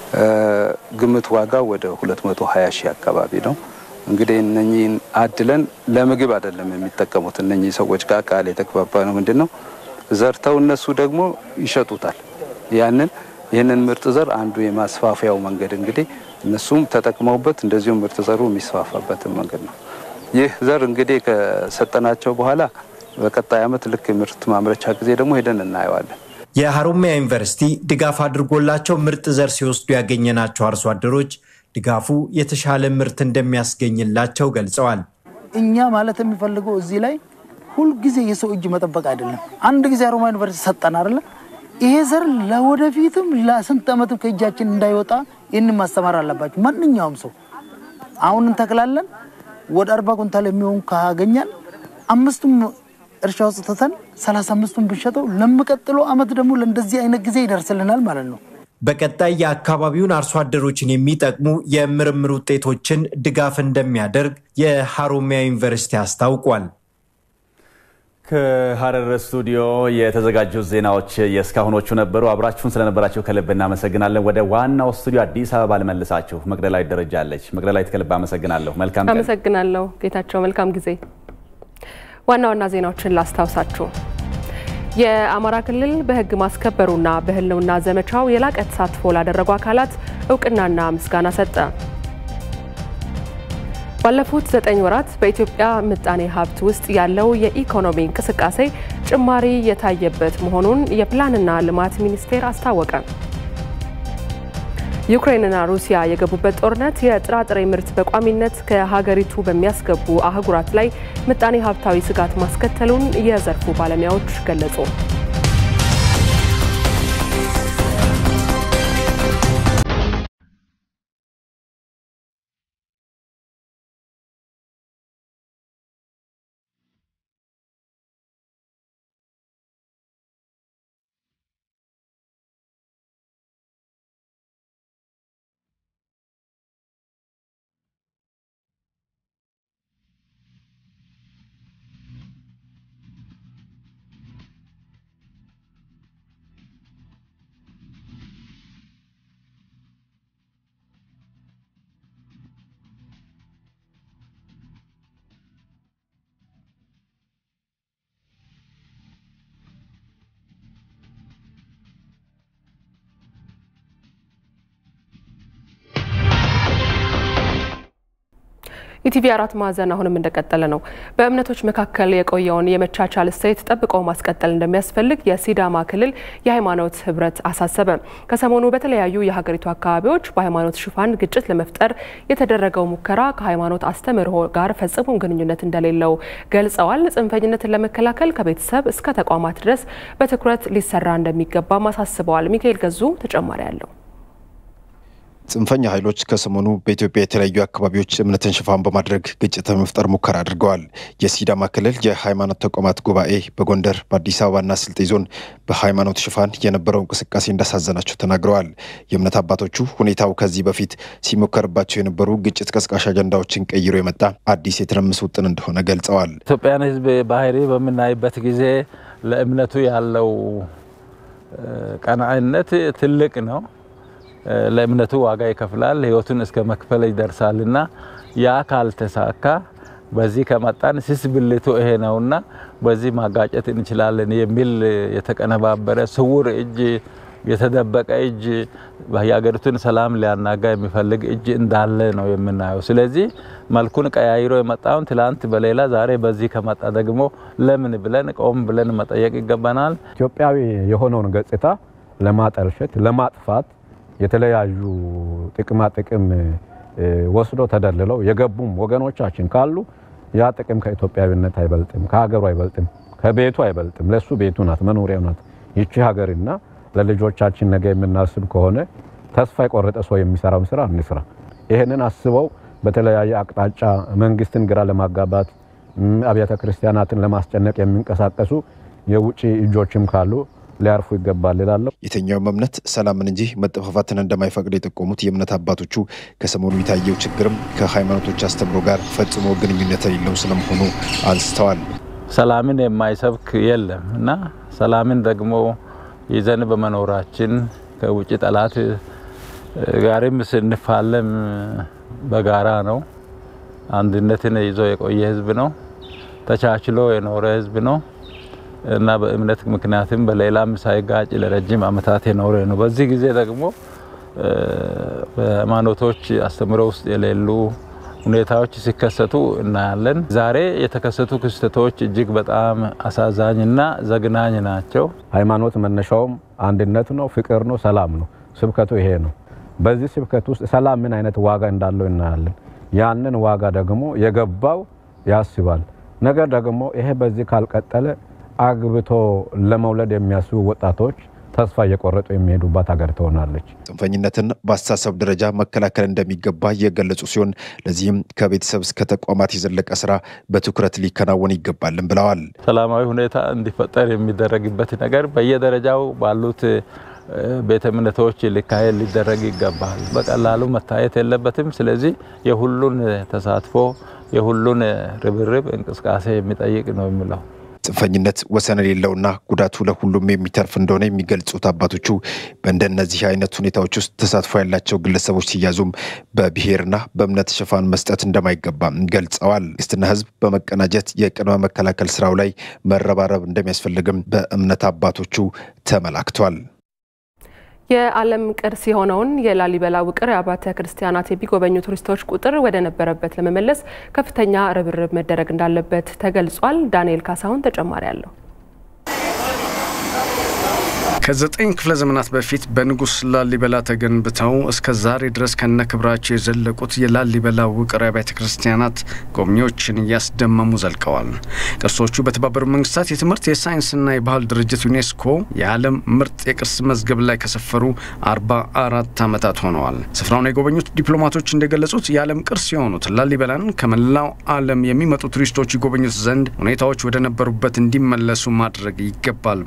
ግምት ዋጋው ወደ 220 ሺህ አካባቢ ነው። እንግዲህ እነኚህን አድለን ለምግብ አይደለም የሚጠቀሙት እነኚህ ሰዎች ጋር ቃል የተግባባ ነው። ምንድን ነው ዘርተው እነሱ ደግሞ ይሸጡታል። ያንን ይህንን ምርጥ ዘር አንዱ የማስፋፊያው መንገድ እንግዲህ እነሱም ተጠቅመውበት እንደዚሁም ምርጥ ዘሩ የሚስፋፋበትን መንገድ ነው። ይህ ዘር እንግዲህ ከሰጠናቸው በኋላ በቀጣይ ዓመት ልክ ምርት ማምረቻ ጊዜ ደግሞ ሄደን እናየዋለን። የሀሮሚያ ዩኒቨርሲቲ ድጋፍ አድርጎላቸው ምርጥ ዘር ሲወስዱ ያገኘናቸው አርሶ አደሮች ድጋፉ የተሻለ ምርት እንደሚያስገኝላቸው ገልጸዋል። እኛ ማለት የሚፈልገው እዚህ ላይ ሁልጊዜ የሰው እጅ መጠበቅ አይደለም። አንድ ጊዜ ሀሮማያ ዩኒቨርሲቲ ሰጠን አይደለ? ይሄ ዘር ለወደፊትም ለስንት ዓመትም ከእጃችን እንዳይወጣ ይህንን ማስተማር አለባቸው። ማንኛውም ሰው አሁን እንተክላለን ወደ አርባ ኩንታል የሚሆን ካገኛል አምስቱም እርሻ ውስጥ ትተን ሰላሳ አምስቱን ብንሸጠው ለሚቀጥለው ዓመት ደግሞ ለእንደዚህ አይነት ጊዜ ይደርስልናል ማለት ነው። በቀጣይ የአካባቢውን አርሶ አደሮችን የሚጠቅሙ የምርምር ውጤቶችን ድጋፍ እንደሚያደርግ የሀሮሚያ ዩኒቨርሲቲ አስታውቋል። ከሀረር ስቱዲዮ የተዘጋጁ ዜናዎች የእስካሁኖቹ ነበሩ። አብራችሁን ስለነበራችሁ ከልብ እናመሰግናለን። ወደ ዋናው ስቱዲዮ አዲስ አበባ ልመልሳችሁ። መቅደላዊት ደረጃ አለች። መቅደላዊት ከልብ አመሰግናለሁ። መልካም ቀን። አመሰግናለሁ ጌታቸው። መልካም ጊዜ። ዋና ዋና ዜናዎችን ላስታውሳችሁ። የአማራ ክልል በሕግ ማስከበሩና በህልውና ዘመቻው የላቀ ተሳትፎ ላደረጉ አካላት እውቅናና ምስጋና ሰጠ። ባለፉት ዘጠኝ ወራት በኢትዮጵያ ምጣኔ ሀብት ውስጥ ያለው የኢኮኖሚ እንቅስቃሴ ጭማሪ የታየበት መሆኑን የፕላንና ልማት ሚኒስቴር አስታወቀ። ዩክሬንና ሩሲያ የገቡበት ጦርነት የጥራጥሬ ምርት በቋሚነት ከሀገሪቱ በሚያስገቡ አህጉራት ላይ ምጣኔ ሀብታዊ ስጋት ማስከተሉን የዘርፉ ባለሙያዎች ገለጹ። ኢቲቪ አራት ማዕዘን አሁንም እንደቀጠለ ነው። በእምነቶች መካከል የቆየውን የመቻቻል እሴት ጠብቆ ማስቀጠል እንደሚያስፈልግ የሲዳማ ክልል የሃይማኖት ህብረት አሳሰበ። ከሰሞኑ በተለያዩ የሀገሪቱ አካባቢዎች በሃይማኖት ሽፋን ግጭት ለመፍጠር የተደረገው ሙከራ ከሃይማኖት አስተምህሮ ጋር ፈጽሞ ግንኙነት እንደሌለው ገልጸዋል። ጽንፈኝነትን ለመከላከል ከቤተሰብ እስከ ተቋማት ድረስ በትኩረት ሊሰራ እንደሚገባም አሳስበዋል። ሚካኤል ገዙ ተጨማሪ አለው። ጽንፈኛ ኃይሎች ከሰሞኑ በኢትዮጵያ የተለያዩ አካባቢዎች እምነትን ሽፋን በማድረግ ግጭት ለመፍጠር ሙከራ አድርገዋል። የሲዳማ ክልል የሃይማኖት ተቋማት ጉባኤ በጎንደር በአዲስ አበባና ስልጤ ዞን በሃይማኖት ሽፋን የነበረው እንቅስቃሴ እንዳሳዘናቸው ተናግረዋል። የእምነት አባቶቹ ሁኔታው ከዚህ በፊት ሲሞከርባቸው የነበሩ ግጭት ቀስቃሽ አጀንዳዎችን ቀይሮ የመጣ አዲስ የትርምስ ውጥን እንደሆነ ገልጸዋል። ኢትዮጵያን ሕዝብ ባህሪ በምናይበት ጊዜ ለእምነቱ ያለው ቀናኢነት ትልቅ ነው። ለእምነቱ ዋጋ ይከፍላል፣ ህይወቱን እስከ መክፈል ይደርሳልና ያ ካልተሳካ በዚህ ከመጣን ስስ ብልቱ ይሄ ነውና በዚህ ማጋጨት እንችላለን የሚል የተቀነባበረ ስውር እጅ የተደበቀ እጅ የሀገሪቱን ሰላም ሊያናጋ የሚፈልግ እጅ እንዳለ ነው የምናየው። ስለዚህ መልኩን ቀያይሮ የመጣውን ትላንት በሌላ ዛሬ በዚህ ከመጣ ደግሞ ለምን ብለን ቆም ብለን መጠየቅ ይገባናል። ኢትዮጵያዊ የሆነውን ገጽታ ለማጠልሸት ለማጥፋት የተለያዩ ጥቅማ ጥቅም ወስዶ ተደልለው የገቡም ወገኖቻችን ካሉ ያ ጥቅም ከኢትዮጵያዊነት አይበልጥም፣ ከሀገሩ አይበልጥም፣ ከቤቱ አይበልጥም። ለሱ ቤቱ ናት፣ መኖሪያው ናት ይቺ ሀገርና ለልጆቻችን ነገ የምናስብ ከሆነ ተስፋ የቆረጠ ሰው የሚሰራውን ስራ እንስራ። ይህንን አስበው በተለያየ አቅጣጫ መንግስትን ግራ ለማጋባት አብያተ ክርስቲያናትን ለማስጨነቅ የሚንቀሳቀሱ የውጭ እጆችም ካሉ ሊያርፉ ይገባል ይላለሁ። የትኛውም እምነት ሰላምን እንጂ መጠፋፋትን እንደማይፈቅድ የጠቆሙት የእምነት አባቶቹ ከሰሞኑ የታየው ችግርም ከሃይማኖቶች አስተምሮ ጋር ፈጽሞ ግንኙነት የሌለው ስለመሆኑ አንስተዋል። ሰላምን የማይሰብክ የለም እና ሰላምን ደግሞ ይዘን በመኖራችን ከውጭ ጠላት ጋርም ስንፋለም በጋራ ነው። አንድነትን ይዞ የቆየ ህዝብ ነው። ተቻችሎ የኖረ ህዝብ ነው እና በእምነት ምክንያትም በሌላም ሳይጋጭ ለረጅም ዓመታት የኖረ ነው። በዚህ ጊዜ ደግሞ በሃይማኖቶች አስተምሮ ውስጥ የሌሉ ሁኔታዎች ሲከሰቱ እናያለን። ዛሬ የተከሰቱ ክስተቶች እጅግ በጣም አሳዛኝና ዘግናኝ ናቸው። ሃይማኖት መነሻውም አንድነት ነው፣ ፍቅር ነው፣ ሰላም ነው። ስብከቱ ይሄ ነው። በዚህ ስብከት ውስጥ ሰላም ምን አይነት ዋጋ እንዳለው እናያለን። ያንን ዋጋ ደግሞ የገባው ያስባል። ነገር ደግሞ ይሄ በዚህ ካልቀጠለ አግብቶ ለመውለድ የሚያስቡ ወጣቶች ተስፋ እየቆረጡ የሚሄዱባት ሀገር ትሆናለች። ጽንፈኝነትን በአስተሳሰብ ደረጃ መከላከል እንደሚገባ የገለጹ ሲሆን ለዚህም ከቤተሰብ እስከ ተቋማት የዘለቀ ስራ በትኩረት ሊከናወን ይገባልን ብለዋል። ሰላማዊ ሁኔታ እንዲፈጠር የሚደረግበት ነገር በየደረጃው ባሉት ቤተ እምነቶች ሊካሄድ ሊደረግ ይገባል። በቀላሉ መታየት የለበትም። ስለዚህ የሁሉን ተሳትፎ የሁሉን ርብርብ እንቅስቃሴ የሚጠይቅ ነው የሚለው ጽንፈኝነት ወሰን የሌለውና ጉዳቱ ለሁሉም የሚተርፍ እንደሆነ የሚገልጹት አባቶቹ በእንደነዚህ አይነት ሁኔታዎች ውስጥ ተሳትፎ ያላቸው ግለሰቦች ሲያዙም በብሔርና በእምነት ሽፋን መስጠት እንደማይገባም ገልጸዋል። መንግስትና ህዝብ በመቀናጀት የቅድመ መከላከል ስራው ላይ መረባረብ እንደሚያስፈልግም በእምነት አባቶቹ ተመላክቷል። የዓለም ቅርስ የሆነውን የላሊበላ ውቅር አብያተ ክርስቲያናት የሚጎበኙ ቱሪስቶች ቁጥር ወደ ነበረበት ለመመለስ ከፍተኛ ርብርብ መደረግ እንዳለበት ተገልጿል። ዳንኤል ካሳሁን ተጨማሪ አለው። ከዘጠኝ ክፍለ ዘመናት በፊት በንጉሥ ላሊበላ ተገንብተው እስከ ዛሬ ድረስ ከነ ክብራቸው የዘለቁት የላሊበላ ውቅር አብያተ ክርስቲያናት ጎብኚዎችን እያስደመሙ ዘልቀዋል። ቅርሶቹ በተባበሩት መንግስታት የትምህርት የሳይንስና የባህል ድርጅት ዩኔስኮ የዓለም ምርጥ የቅርስ መዝገብ ላይ ከሰፈሩ አርባ አራት ዓመታት ሆነዋል። ስፍራውን የጎበኙት ዲፕሎማቶች እንደገለጹት የዓለም ቅርስ የሆኑት ላሊበላን ከመላው ዓለም የሚመጡ ቱሪስቶች ይጎበኙት ዘንድ ሁኔታዎች ወደ ነበሩበት እንዲመለሱ ማድረግ ይገባል።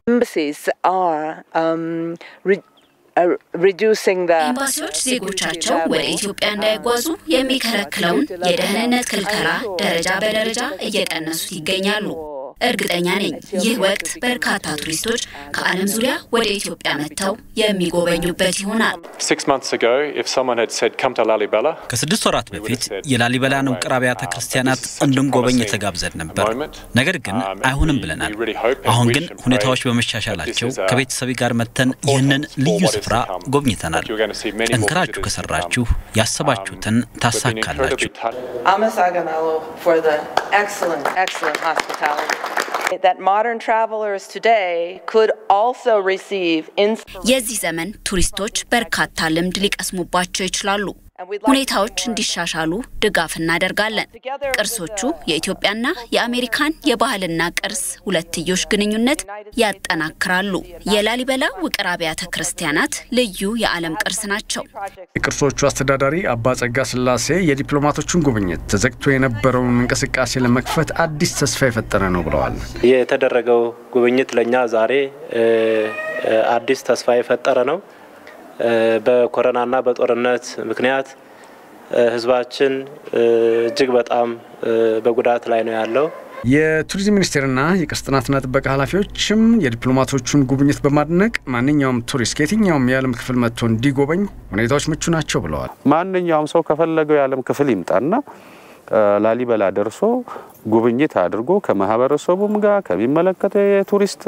ኤምባሲዎች ዜጎቻቸው ወደ ኢትዮጵያ እንዳይጓዙ የሚከለክለውን የደህንነት ክልከላ ደረጃ በደረጃ እየቀነሱት ይገኛሉ። እርግጠኛ ነኝ ይህ ወቅት በርካታ ቱሪስቶች ከዓለም ዙሪያ ወደ ኢትዮጵያ መጥተው የሚጎበኙበት ይሆናል። ከስድስት ወራት በፊት የላሊበላን ውቅር አብያተ ክርስቲያናት እንድንጎበኝ የተጋብዘን ነበር። ነገር ግን አይሆንም ብለናል። አሁን ግን ሁኔታዎች በመሻሻላቸው ከቤተሰቤ ጋር መጥተን ይህንን ልዩ ስፍራ ጎብኝተናል። ጠንክራችሁ ከሰራችሁ ያሰባችሁትን ታሳካላችሁ። አመሰግናለሁ for the excellent, excellent hospitality. That modern travelers today could also receive የዚህ ዘመን ቱሪስቶች በርካታ ልምድ ሊቀስሙባቸው ይችላሉ። ሁኔታዎች እንዲሻሻሉ ድጋፍ እናደርጋለን። ቅርሶቹ የኢትዮጵያና የአሜሪካን የባህልና ቅርስ ሁለትዮሽ ግንኙነት ያጠናክራሉ። የላሊበላ ውቅር አብያተ ክርስቲያናት ልዩ የዓለም ቅርስ ናቸው። የቅርሶቹ አስተዳዳሪ አባ ጸጋ ስላሴ የዲፕሎማቶቹን ጉብኝት ተዘግቶ የነበረውን እንቅስቃሴ ለመክፈት አዲስ ተስፋ የፈጠረ ነው ብለዋል። የተደረገው ጉብኝት ለእኛ ዛሬ አዲስ ተስፋ የፈጠረ ነው። በኮረናና በጦርነት ምክንያት ህዝባችን እጅግ በጣም በጉዳት ላይ ነው ያለው። የቱሪዝም ሚኒስቴርና የቅርስ ጥናትና ጥበቃ ኃላፊዎችም የዲፕሎማቶቹን ጉብኝት በማድነቅ ማንኛውም ቱሪስት ከየትኛውም የዓለም ክፍል መጥቶ እንዲጎበኝ ሁኔታዎች ምቹ ናቸው ብለዋል። ማንኛውም ሰው ከፈለገው የዓለም ክፍል ይምጣና ላሊበላ ደርሶ ጉብኝት አድርጎ ከማህበረሰቡም ጋር ከሚመለከተው የቱሪስት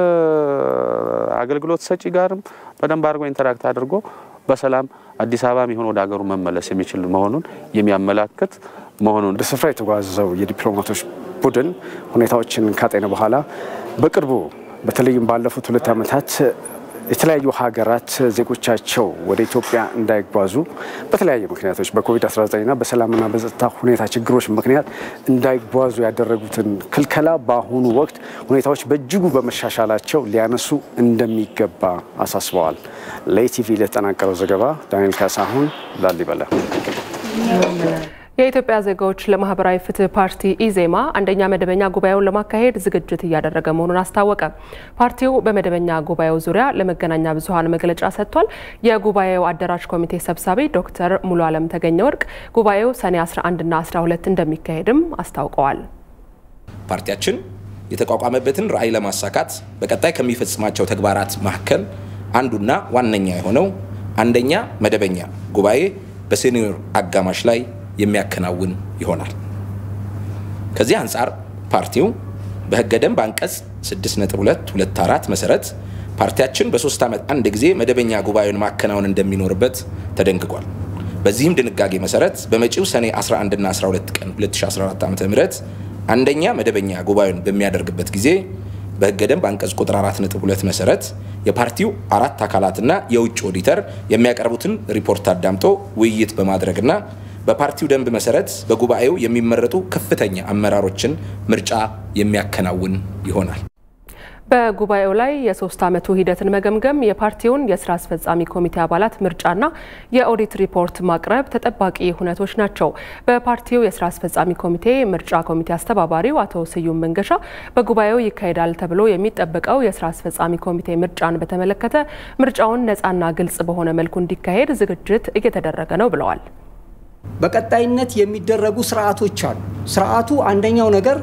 አገልግሎት ሰጪ ጋርም በደንብ አድርጎ ኢንተራክት አድርጎ በሰላም አዲስ አበባ የሚሆን ወደ ሀገሩ መመለስ የሚችል መሆኑን የሚያመላክት መሆኑን ወደ ስፍራ የተጓዘው የዲፕሎማቶች ቡድን ሁኔታዎችን ካጤነ በኋላ በቅርቡ በተለይም ባለፉት ሁለት ዓመታት የተለያዩ ሀገራት ዜጎቻቸው ወደ ኢትዮጵያ እንዳይጓዙ በተለያየ ምክንያቶች በኮቪድ-19ና በሰላምና በጸጥታ ሁኔታ ችግሮች ምክንያት እንዳይጓዙ ያደረጉትን ክልከላ በአሁኑ ወቅት ሁኔታዎች በእጅጉ በመሻሻላቸው ሊያነሱ እንደሚገባ አሳስበዋል። ለኢቲቪ ለተጠናቀረው ዘገባ ዳንኤል ካሳሁን ላሊበላ። የኢትዮጵያ ዜጋዎች ለማህበራዊ ፍትህ ፓርቲ ኢዜማ አንደኛ መደበኛ ጉባኤውን ለማካሄድ ዝግጅት እያደረገ መሆኑን አስታወቀ። ፓርቲው በመደበኛ ጉባኤው ዙሪያ ለመገናኛ ብዙኃን መግለጫ ሰጥቷል። የጉባኤው አደራጅ ኮሚቴ ሰብሳቢ ዶክተር ሙሉ አለም ተገኘ ወርቅ ጉባኤው ሰኔ 11ና 12 እንደሚካሄድም አስታውቀዋል። ፓርቲያችን የተቋቋመበትን ራዕይ ለማሳካት በቀጣይ ከሚፈጽማቸው ተግባራት መካከል አንዱና ዋነኛ የሆነው አንደኛ መደበኛ ጉባኤ በሴኒዮር አጋማሽ ላይ የሚያከናውን ይሆናል። ከዚህ አንጻር ፓርቲው በህገ ደንብ አንቀጽ 6.224 መሰረት ፓርቲያችን በሶስት ዓመት አንድ ጊዜ መደበኛ ጉባኤውን ማከናወን እንደሚኖርበት ተደንግጓል። በዚህም ድንጋጌ መሰረት በመጪው ሰኔ 11 እና 12 ቀን 2014 ዓ.ም አንደኛ መደበኛ ጉባኤውን በሚያደርግበት ጊዜ በህገ ደንብ አንቀጽ ቁጥር 4.2 መሰረት የፓርቲው አራት አካላትና የውጭ ኦዲተር የሚያቀርቡትን ሪፖርት አዳምጦ ውይይት በማድረግና በፓርቲው ደንብ መሰረት በጉባኤው የሚመረጡ ከፍተኛ አመራሮችን ምርጫ የሚያከናውን ይሆናል። በጉባኤው ላይ የሶስት ዓመቱ ሂደትን መገምገም፣ የፓርቲውን የስራ አስፈጻሚ ኮሚቴ አባላት ምርጫና የኦዲት ሪፖርት ማቅረብ ተጠባቂ ሁነቶች ናቸው። በፓርቲው የስራ አስፈጻሚ ኮሚቴ ምርጫ ኮሚቴ አስተባባሪው አቶ ስዩም መንገሻ በጉባኤው ይካሄዳል ተብሎ የሚጠበቀው የስራ አስፈጻሚ ኮሚቴ ምርጫን በተመለከተ ምርጫውን ነፃና ግልጽ በሆነ መልኩ እንዲካሄድ ዝግጅት እየተደረገ ነው ብለዋል። በቀጣይነት የሚደረጉ ስርዓቶች አሉ። ስርዓቱ አንደኛው ነገር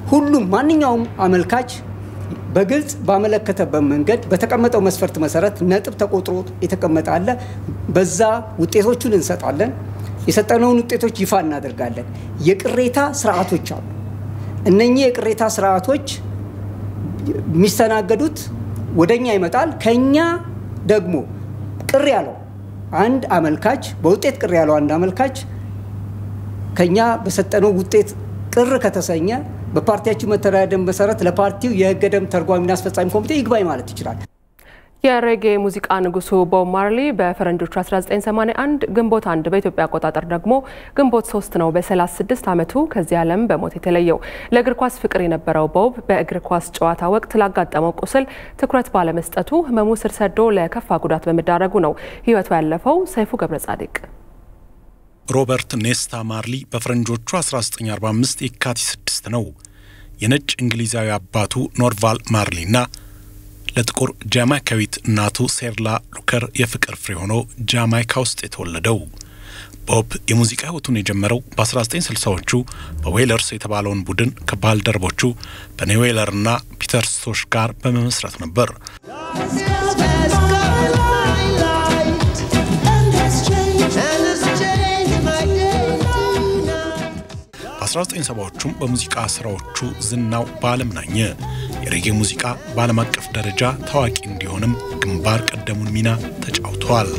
ሁሉም ማንኛውም አመልካች በግልጽ ባመለከተበት መንገድ በተቀመጠው መስፈርት መሰረት ነጥብ ተቆጥሮ የተቀመጠ አለ። በዛ ውጤቶቹን እንሰጣለን። የሰጠነውን ውጤቶች ይፋ እናደርጋለን። የቅሬታ ስርዓቶች አሉ። እነኚህ የቅሬታ ስርዓቶች የሚስተናገዱት ወደኛ ይመጣል። ከኛ ደግሞ ቅር ያለው አንድ አመልካች በውጤት ቅር ያለው አንድ አመልካች ከኛ በሰጠነው ውጤት ቅር ከተሰኘ በፓርቲያችን መተዳደሪያ ደንብ መሰረት ለፓርቲው የህገ ደንብ ተርጓሚና አስፈጻሚ ኮሚቴ ይግባኝ ማለት ይችላል። የሬጌ ሙዚቃ ንጉሱ ቦብ ማርሊ በፈረንጆቹ 1981 ግንቦት አንድ በኢትዮጵያ አቆጣጠር ደግሞ ግንቦት ሶስት ነው በ36 ዓመቱ ከዚህ ዓለም በሞት የተለየው። ለእግር ኳስ ፍቅር የነበረው ቦብ በእግር ኳስ ጨዋታ ወቅት ላጋጠመው ቁስል ትኩረት ባለመስጠቱ ህመሙ ስር ሰዶ ለከፋ ጉዳት በመዳረጉ ነው ህይወቱ ያለፈው። ሰይፉ ገብረ ጻድቅ ሮበርት ኔስታ ማርሊ በፈረንጆቹ 1945 የካቲት 6 ነው የነጭ እንግሊዛዊ አባቱ ኖርቫል ማርሊና ለጥቁር ጃማይካዊት እናቱ ሴርላ ሉከር የፍቅር ፍሬ ሆኖ ጃማይካ ውስጥ የተወለደው። ቦብ የሙዚቃ ህይወቱን የጀመረው በ1960ዎቹ በዌለርስ የተባለውን ቡድን ከባልደረቦቹ በኔ ዌለርና ፒተር ስቶሽ ጋር በመመስረት ነበር። በ1970ዎቹም በሙዚቃ ስራዎቹ ዝናው በዓለም ናኘ። የሬጌ ሙዚቃ በዓለም አቀፍ ደረጃ ታዋቂ እንዲሆንም ግንባር ቀደሙን ሚና ተጫውተዋል።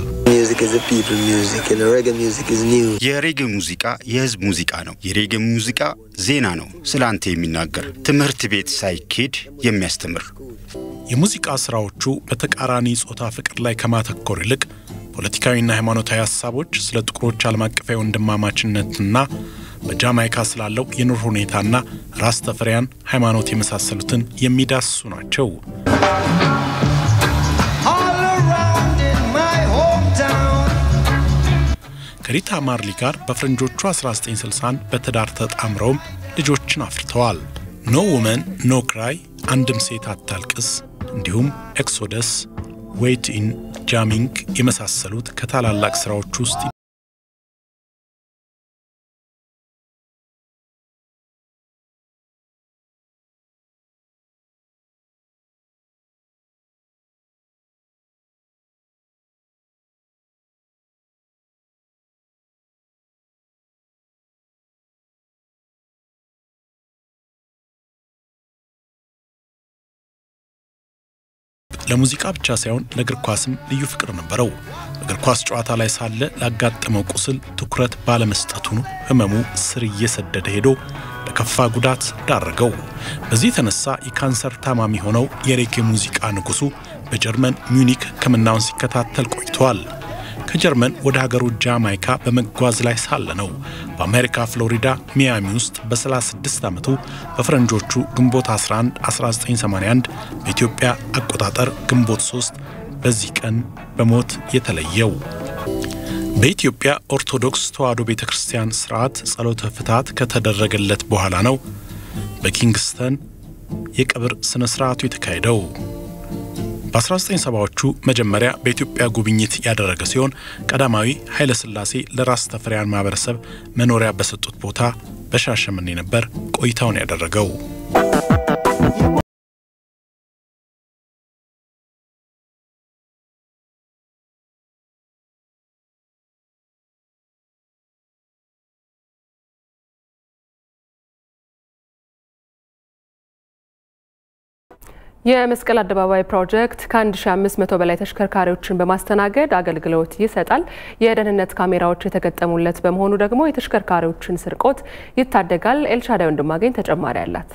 የሬጌ ሙዚቃ የህዝብ ሙዚቃ ነው። የሬጌ ሙዚቃ ዜና ነው፣ ስለ አንተ የሚናገር ትምህርት ቤት ሳይኬድ የሚያስተምር። የሙዚቃ ስራዎቹ በተቃራኒ ጾታ ፍቅር ላይ ከማተኮር ይልቅ ፖለቲካዊና ሃይማኖታዊ ሀሳቦች፣ ስለ ጥቁሮች ዓለም አቀፋዊ ወንድማማችነትና በጃማይካ ስላለው የኑሮ ሁኔታና ራስ ተፈሪያን ሃይማኖት የመሳሰሉትን የሚዳስሱ ናቸው። ከሪታ ማርሊ ጋር በፈረንጆቹ 1961 በትዳር ተጣምረውም ልጆችን አፍርተዋል። ኖ ውመን ኖ ክራይ፣ አንድም ሴት አታልቅስ፣ እንዲሁም ኤክሶደስ፣ ዌይት ኢን ጃሚንግ የመሳሰሉት ከታላላቅ ስራዎች ውስጥ ለሙዚቃ ብቻ ሳይሆን ለእግር ኳስም ልዩ ፍቅር ነበረው። እግር ኳስ ጨዋታ ላይ ሳለ ላጋጠመው ቁስል ትኩረት ባለመስጠቱ ህመሙ ስር እየሰደደ ሄዶ ለከፋ ጉዳት ዳረገው። በዚህ የተነሳ የካንሰር ታማሚ ሆነው የሬጌ ሙዚቃ ንጉሱ በጀርመን ሚዩኒክ ሕክምናውን ሲከታተል ቆይተዋል። ከጀርመን ወደ ሀገሩ ጃማይካ በመጓዝ ላይ ሳለ ነው በአሜሪካ ፍሎሪዳ ሚያሚ ውስጥ በ36 ዓመቱ በፈረንጆቹ ግንቦት 11 1981 በኢትዮጵያ አቆጣጠር ግንቦት 3 በዚህ ቀን በሞት የተለየው። በኢትዮጵያ ኦርቶዶክስ ተዋሕዶ ቤተ ክርስቲያን ስርዓት ጸሎተ ፍትሐት ከተደረገለት በኋላ ነው በኪንግስተን የቀብር ስነ ስርዓቱ የተካሄደው። በ1970ዎቹ መጀመሪያ በኢትዮጵያ ጉብኝት ያደረገ ሲሆን ቀዳማዊ ኃይለ ሥላሴ ለራስ ተፈሪያን ማህበረሰብ መኖሪያ በሰጡት ቦታ በሻሸመኔ ነበር ቆይታውን ያደረገው። የመስቀል አደባባይ ፕሮጀክት ከ1500 በላይ ተሽከርካሪዎችን በማስተናገድ አገልግሎት ይሰጣል። የደህንነት ካሜራዎች የተገጠሙለት በመሆኑ ደግሞ የተሽከርካሪዎችን ስርቆት ይታደጋል። ኤልሻዳይ ወንድማገኝ ተጨማሪ አላት።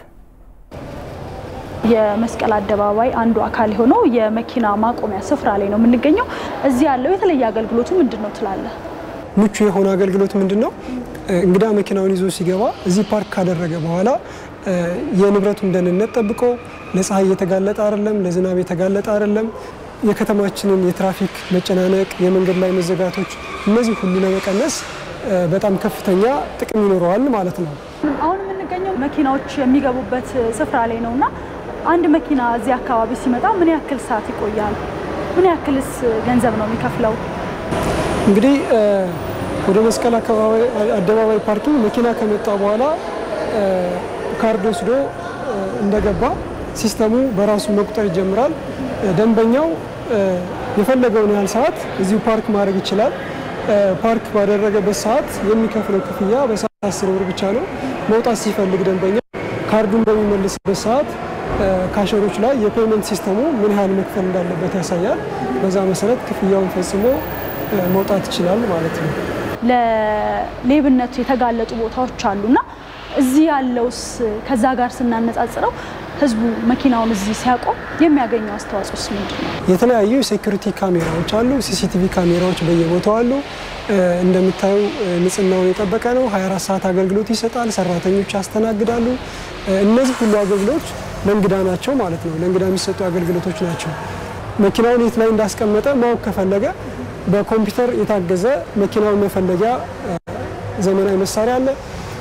የመስቀል አደባባይ አንዱ አካል የሆነው የመኪና ማቆሚያ ስፍራ ላይ ነው የምንገኘው። እዚህ ያለው የተለየ አገልግሎቱ ምንድን ነው ትላለህ? ምቹ የሆነ አገልግሎት ምንድን ነው? እንግዳ መኪናውን ይዞ ሲገባ እዚህ ፓርክ ካደረገ በኋላ የንብረቱን ደህንነት ጠብቆ ለፀሐይ የተጋለጠ አይደለም፣ ለዝናብ የተጋለጠ አይደለም። የከተማችንን የትራፊክ መጨናነቅ፣ የመንገድ ላይ መዘጋቶች፣ እነዚህ ሁሉ ለመቀነስ በጣም ከፍተኛ ጥቅም ይኖረዋል ማለት ነው። አሁን የምንገኘው መኪናዎች የሚገቡበት ስፍራ ላይ ነው እና አንድ መኪና እዚህ አካባቢ ሲመጣ ምን ያክል ሰዓት ይቆያል? ምን ያክልስ ገንዘብ ነው የሚከፍለው? እንግዲህ ወደ መስቀል አደባባይ ፓርኪንግ መኪና ከመጣ በኋላ ካርድ ወስዶ እንደገባ ሲስተሙ በራሱ መቁጠር ይጀምራል። ደንበኛው የፈለገውን ያህል ሰዓት እዚሁ ፓርክ ማድረግ ይችላል። ፓርክ ባደረገበት ሰዓት የሚከፍለው ክፍያ በሰዓት አስር ብር ብቻ ነው። መውጣት ሲፈልግ ደንበኛ ካርዱን በሚመልስበት ሰዓት ካሸሮች ላይ የፔመንት ሲስተሙ ምን ያህል መክፈል እንዳለበት ያሳያል። በዛ መሰረት ክፍያውን ፈጽሞ መውጣት ይችላል ማለት ነው። ለሌብነቱ የተጋለጡ ቦታዎች አሉና እዚህ ያለውስ ከዛ ጋር ስናነጻጽረው ህዝቡ መኪናውን እዚህ ሲያቆም የሚያገኘው አስተዋጽኦስ ምንድን ነው? የተለያዩ የሴኩሪቲ ካሜራዎች አሉ። ሲሲቲቪ ካሜራዎች በየቦታው አሉ። እንደምታዩ ንጽህናውን የጠበቀ ነው። 24 ሰዓት አገልግሎት ይሰጣል። ሰራተኞች ያስተናግዳሉ። እነዚህ ሁሉ አገልግሎቶች ለእንግዳ ናቸው ማለት ነው። ለእንግዳ የሚሰጡ አገልግሎቶች ናቸው። መኪናውን የት ላይ እንዳስቀመጠ ማወቅ ከፈለገ በኮምፒውተር የታገዘ መኪናውን መፈለጊያ ዘመናዊ መሳሪያ አለ።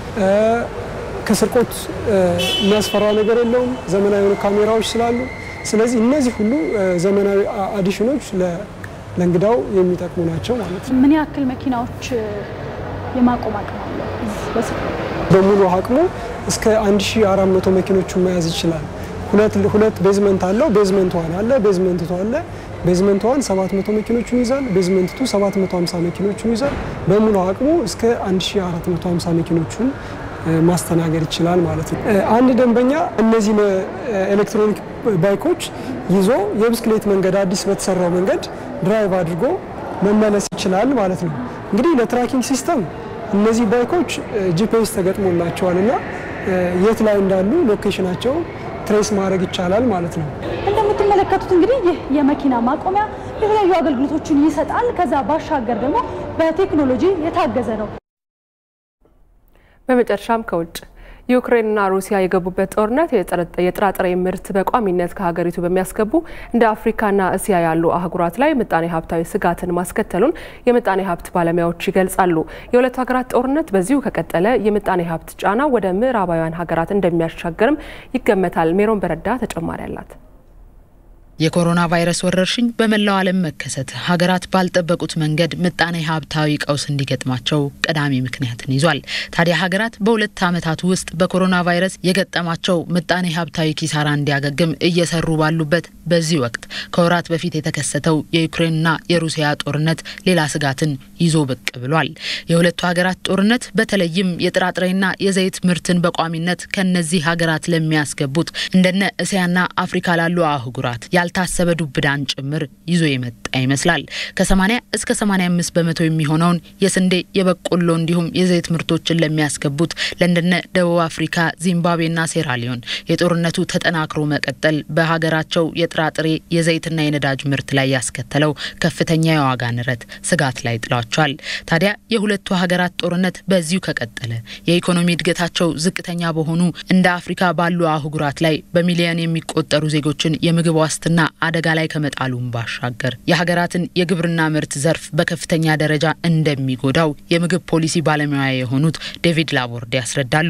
ከስርቆት የሚያስፈራ ነገር የለውም፣ ዘመናዊ የሆኑ ካሜራዎች ስላሉ። ስለዚህ እነዚህ ሁሉ ዘመናዊ አዲሽኖች ለእንግዳው የሚጠቅሙ ናቸው ማለት ነው። ምን ያክል መኪናዎች የማቆም አቅም አለው? በሙሉ አቅሙ እስከ 1400 መኪኖቹን መያዝ ይችላል። ሁለት ሁለት ቤዝመንት አለው። ቤዝመንት ዋን አለ፣ ቤዝመንት ቱ አለ። ቤዝመንት ዋን 700 መኪኖችን ይዛል። ቤዝመንት ቱ 750 መኪኖችን ይዛል። በሙሉ አቅሙ እስከ 1450 መኪኖቹን ማስተናገድ ይችላል ማለት ነው። አንድ ደንበኛ እነዚህ ኤሌክትሮኒክ ባይኮች ይዞ የብስክሌት መንገድ አዲስ በተሰራው መንገድ ድራይቭ አድርጎ መመለስ ይችላል ማለት ነው። እንግዲህ ለትራኪንግ ሲስተም እነዚህ ባይኮች ጂፒኤስ ተገጥሞላቸዋል እና የት ላይ እንዳሉ ሎኬሽናቸው ትሬስ ማድረግ ይቻላል ማለት ነው። እንደምትመለከቱት እንግዲህ ይህ የመኪና ማቆሚያ የተለያዩ አገልግሎቶችን ይሰጣል። ከዛ ባሻገር ደግሞ በቴክኖሎጂ የታገዘ ነው። በመጨረሻም ከውጭ ዩክሬንና ሩሲያ የገቡበት ጦርነት የጥራጥሬ ምርት በቋሚነት ከሀገሪቱ በሚያስገቡ እንደ አፍሪካና እስያ ያሉ አህጉራት ላይ ምጣኔ ሀብታዊ ስጋትን ማስከተሉን የምጣኔ ሀብት ባለሙያዎች ይገልጻሉ። የሁለቱ ሀገራት ጦርነት በዚሁ ከቀጠለ የምጣኔ ሀብት ጫና ወደ ምዕራባውያን ሀገራት እንደሚያሻገርም ይገመታል። ሜሮን በረዳ ተጨማሪ አላት። የኮሮና ቫይረስ ወረርሽኝ በመላው ዓለም መከሰት ሀገራት ባልጠበቁት መንገድ ምጣኔ ሀብታዊ ቀውስ እንዲገጥማቸው ቀዳሚ ምክንያትን ይዟል። ታዲያ ሀገራት በሁለት ዓመታት ውስጥ በኮሮና ቫይረስ የገጠማቸው ምጣኔ ሀብታዊ ኪሳራ እንዲያገግም እየሰሩ ባሉበት በዚህ ወቅት ከወራት በፊት የተከሰተው የዩክሬንና የሩሲያ ጦርነት ሌላ ስጋትን ይዞ ብቅ ብሏል። የሁለቱ ሀገራት ጦርነት በተለይም የጥራጥሬና የዘይት ምርትን በቋሚነት ከነዚህ ሀገራት ለሚያስገቡት እንደነ እስያና አፍሪካ ላሉ አህጉራት ያልታሰበ ዱብዳን ጭምር ይዞ የመጣ ይመስላል። ከ80 እስከ 85 በመቶ የሚሆነውን የስንዴ የበቆሎ እንዲሁም የዘይት ምርቶችን ለሚያስገቡት ለእንደነ ደቡብ አፍሪካ፣ ዚምባብዌና ሴራሊዮን የጦርነቱ ተጠናክሮ መቀጠል በሀገራቸው የጥራጥሬ የዘይትና የነዳጅ ምርት ላይ ያስከተለው ከፍተኛ የዋጋ ንረት ስጋት ላይ ጥሏቸዋል። ታዲያ የሁለቱ ሀገራት ጦርነት በዚሁ ከቀጠለ የኢኮኖሚ እድገታቸው ዝቅተኛ በሆኑ እንደ አፍሪካ ባሉ አህጉራት ላይ በሚሊዮን የሚቆጠሩ ዜጎችን የምግብ ዋስትና አደጋ ላይ ከመጣሉም ባሻገር የሀገራትን የግብርና ምርት ዘርፍ በከፍተኛ ደረጃ እንደሚጎዳው የምግብ ፖሊሲ ባለሙያ የሆኑት ዴቪድ ላቦርድ ያስረዳሉ።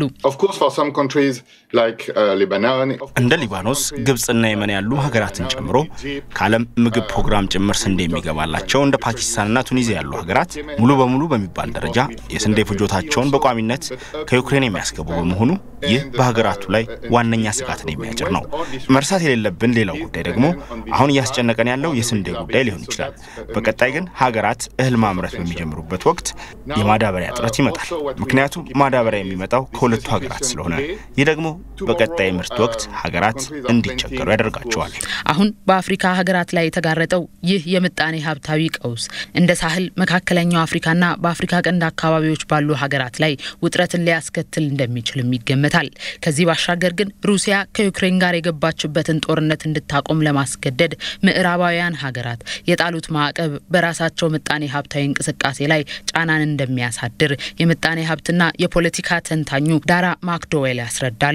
እንደ ሊባኖስ፣ ግብጽና የመን ያሉ ሀገራትን ጨምሮ ከዓለም ምግብ ፕሮግራም ጭምር ስንዴ የሚገባላቸው እንደ ፓኪስታንና ቱኒዚያ ያሉ ሀገራት ሙሉ በሙሉ በሚባል ደረጃ የስንዴ ፍጆታቸውን በቋሚነት ከዩክሬን የሚያስገቡ በመሆኑ ይህ በሀገራቱ ላይ ዋነኛ ስጋትን የሚያጭር ነው። መርሳት የሌለብን ሌላው ጉዳይ ደግሞ አሁን እያስጨነቀን ያለው የስንዴ ጉዳይ ሊሆን ይችላል። በቀጣይ ግን ሀገራት እህል ማምረት በሚጀምሩበት ወቅት የማዳበሪያ እጥረት ይመጣል። ምክንያቱም ማዳበሪያ የሚመጣው ከሁለቱ ሀገራት ስለሆነ ይህ ደግሞ በቀጣይ ምርት ወቅት ሀገራት እንዲቸገሩ ያደርጋቸዋል። አሁን በአፍሪካ ሀገራት ላይ የተጋረጠው ይህ የምጣኔ ሀብታዊ ቀውስ እንደ ሳህል፣ መካከለኛው አፍሪካና በአፍሪካ ቀንድ አካባቢዎች ባሉ ሀገራት ላይ ውጥረትን ሊያስከትል እንደሚችልም ይገመታል። ከዚህ ባሻገር ግን ሩሲያ ከዩክሬን ጋር የገባችበትን ጦርነት እንድታቆም ለማስገደድ ምዕራባውያን ሀገራት የጣሉት ማዕቀብ በራሳቸው ምጣኔ ሀብታዊ እንቅስቃሴ ላይ ጫናን እንደሚያሳድር የምጣኔ ሀብትና የፖለቲካ ተንታኙ ዳራ ማክዶዌል ያስረዳሉ።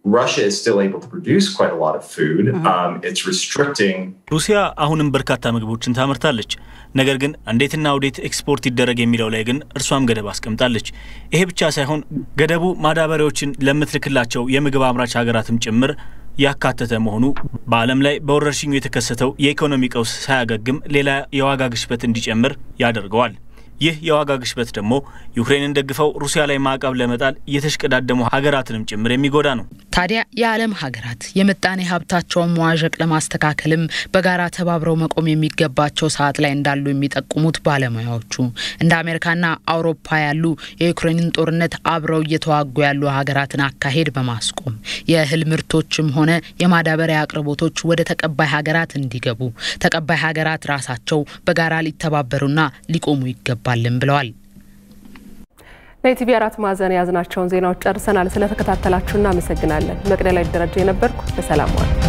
ሩሲያ አሁንም በርካታ ምግቦችን ታመርታለች። ነገር ግን እንዴትና ወዴት ኤክስፖርት ይደረግ የሚለው ላይ ግን እርሷም ገደብ አስቀምጣለች። ይሄ ብቻ ሳይሆን ገደቡ ማዳበሪያዎችን ለምትልክላቸው የምግብ አምራች ሀገራትም ጭምር ያካተተ መሆኑ በዓለም ላይ በወረርሽኙ የተከሰተው የኢኮኖሚ ቀውስ ሳያገግም ሌላ የዋጋ ግሽበት እንዲጨምር ያደርገዋል። ይህ የዋጋ ግሽበት ደግሞ ዩክሬንን ደግፈው ሩሲያ ላይ ማዕቀብ ለመጣል እየተሽቀዳደሙ ሀገራትንም ጭምር የሚጎዳ ነው። ታዲያ የዓለም ሀገራት የምጣኔ ሀብታቸውን መዋዠቅ ለማስተካከልም በጋራ ተባብረው መቆም የሚገባቸው ሰዓት ላይ እንዳሉ የሚጠቁሙት ባለሙያዎቹ እንደ አሜሪካና አውሮፓ ያሉ የዩክሬንን ጦርነት አብረው እየተዋጉ ያሉ ሀገራትን አካሄድ በማስቆም የእህል ምርቶችም ሆነ የማዳበሪያ አቅርቦቶች ወደ ተቀባይ ሀገራት እንዲገቡ ተቀባይ ሀገራት ራሳቸው በጋራ ሊተባበሩና ሊቆሙ ይገባልን ብለዋል። ለኢቲቪ አራት ማዕዘን የያዝናቸውን ዜናዎች ጨርሰናል። ስለተከታተላችሁ እናመሰግናለን። መቅደላይ ደረጃ የነበርኩ በሰላም ዋሉ።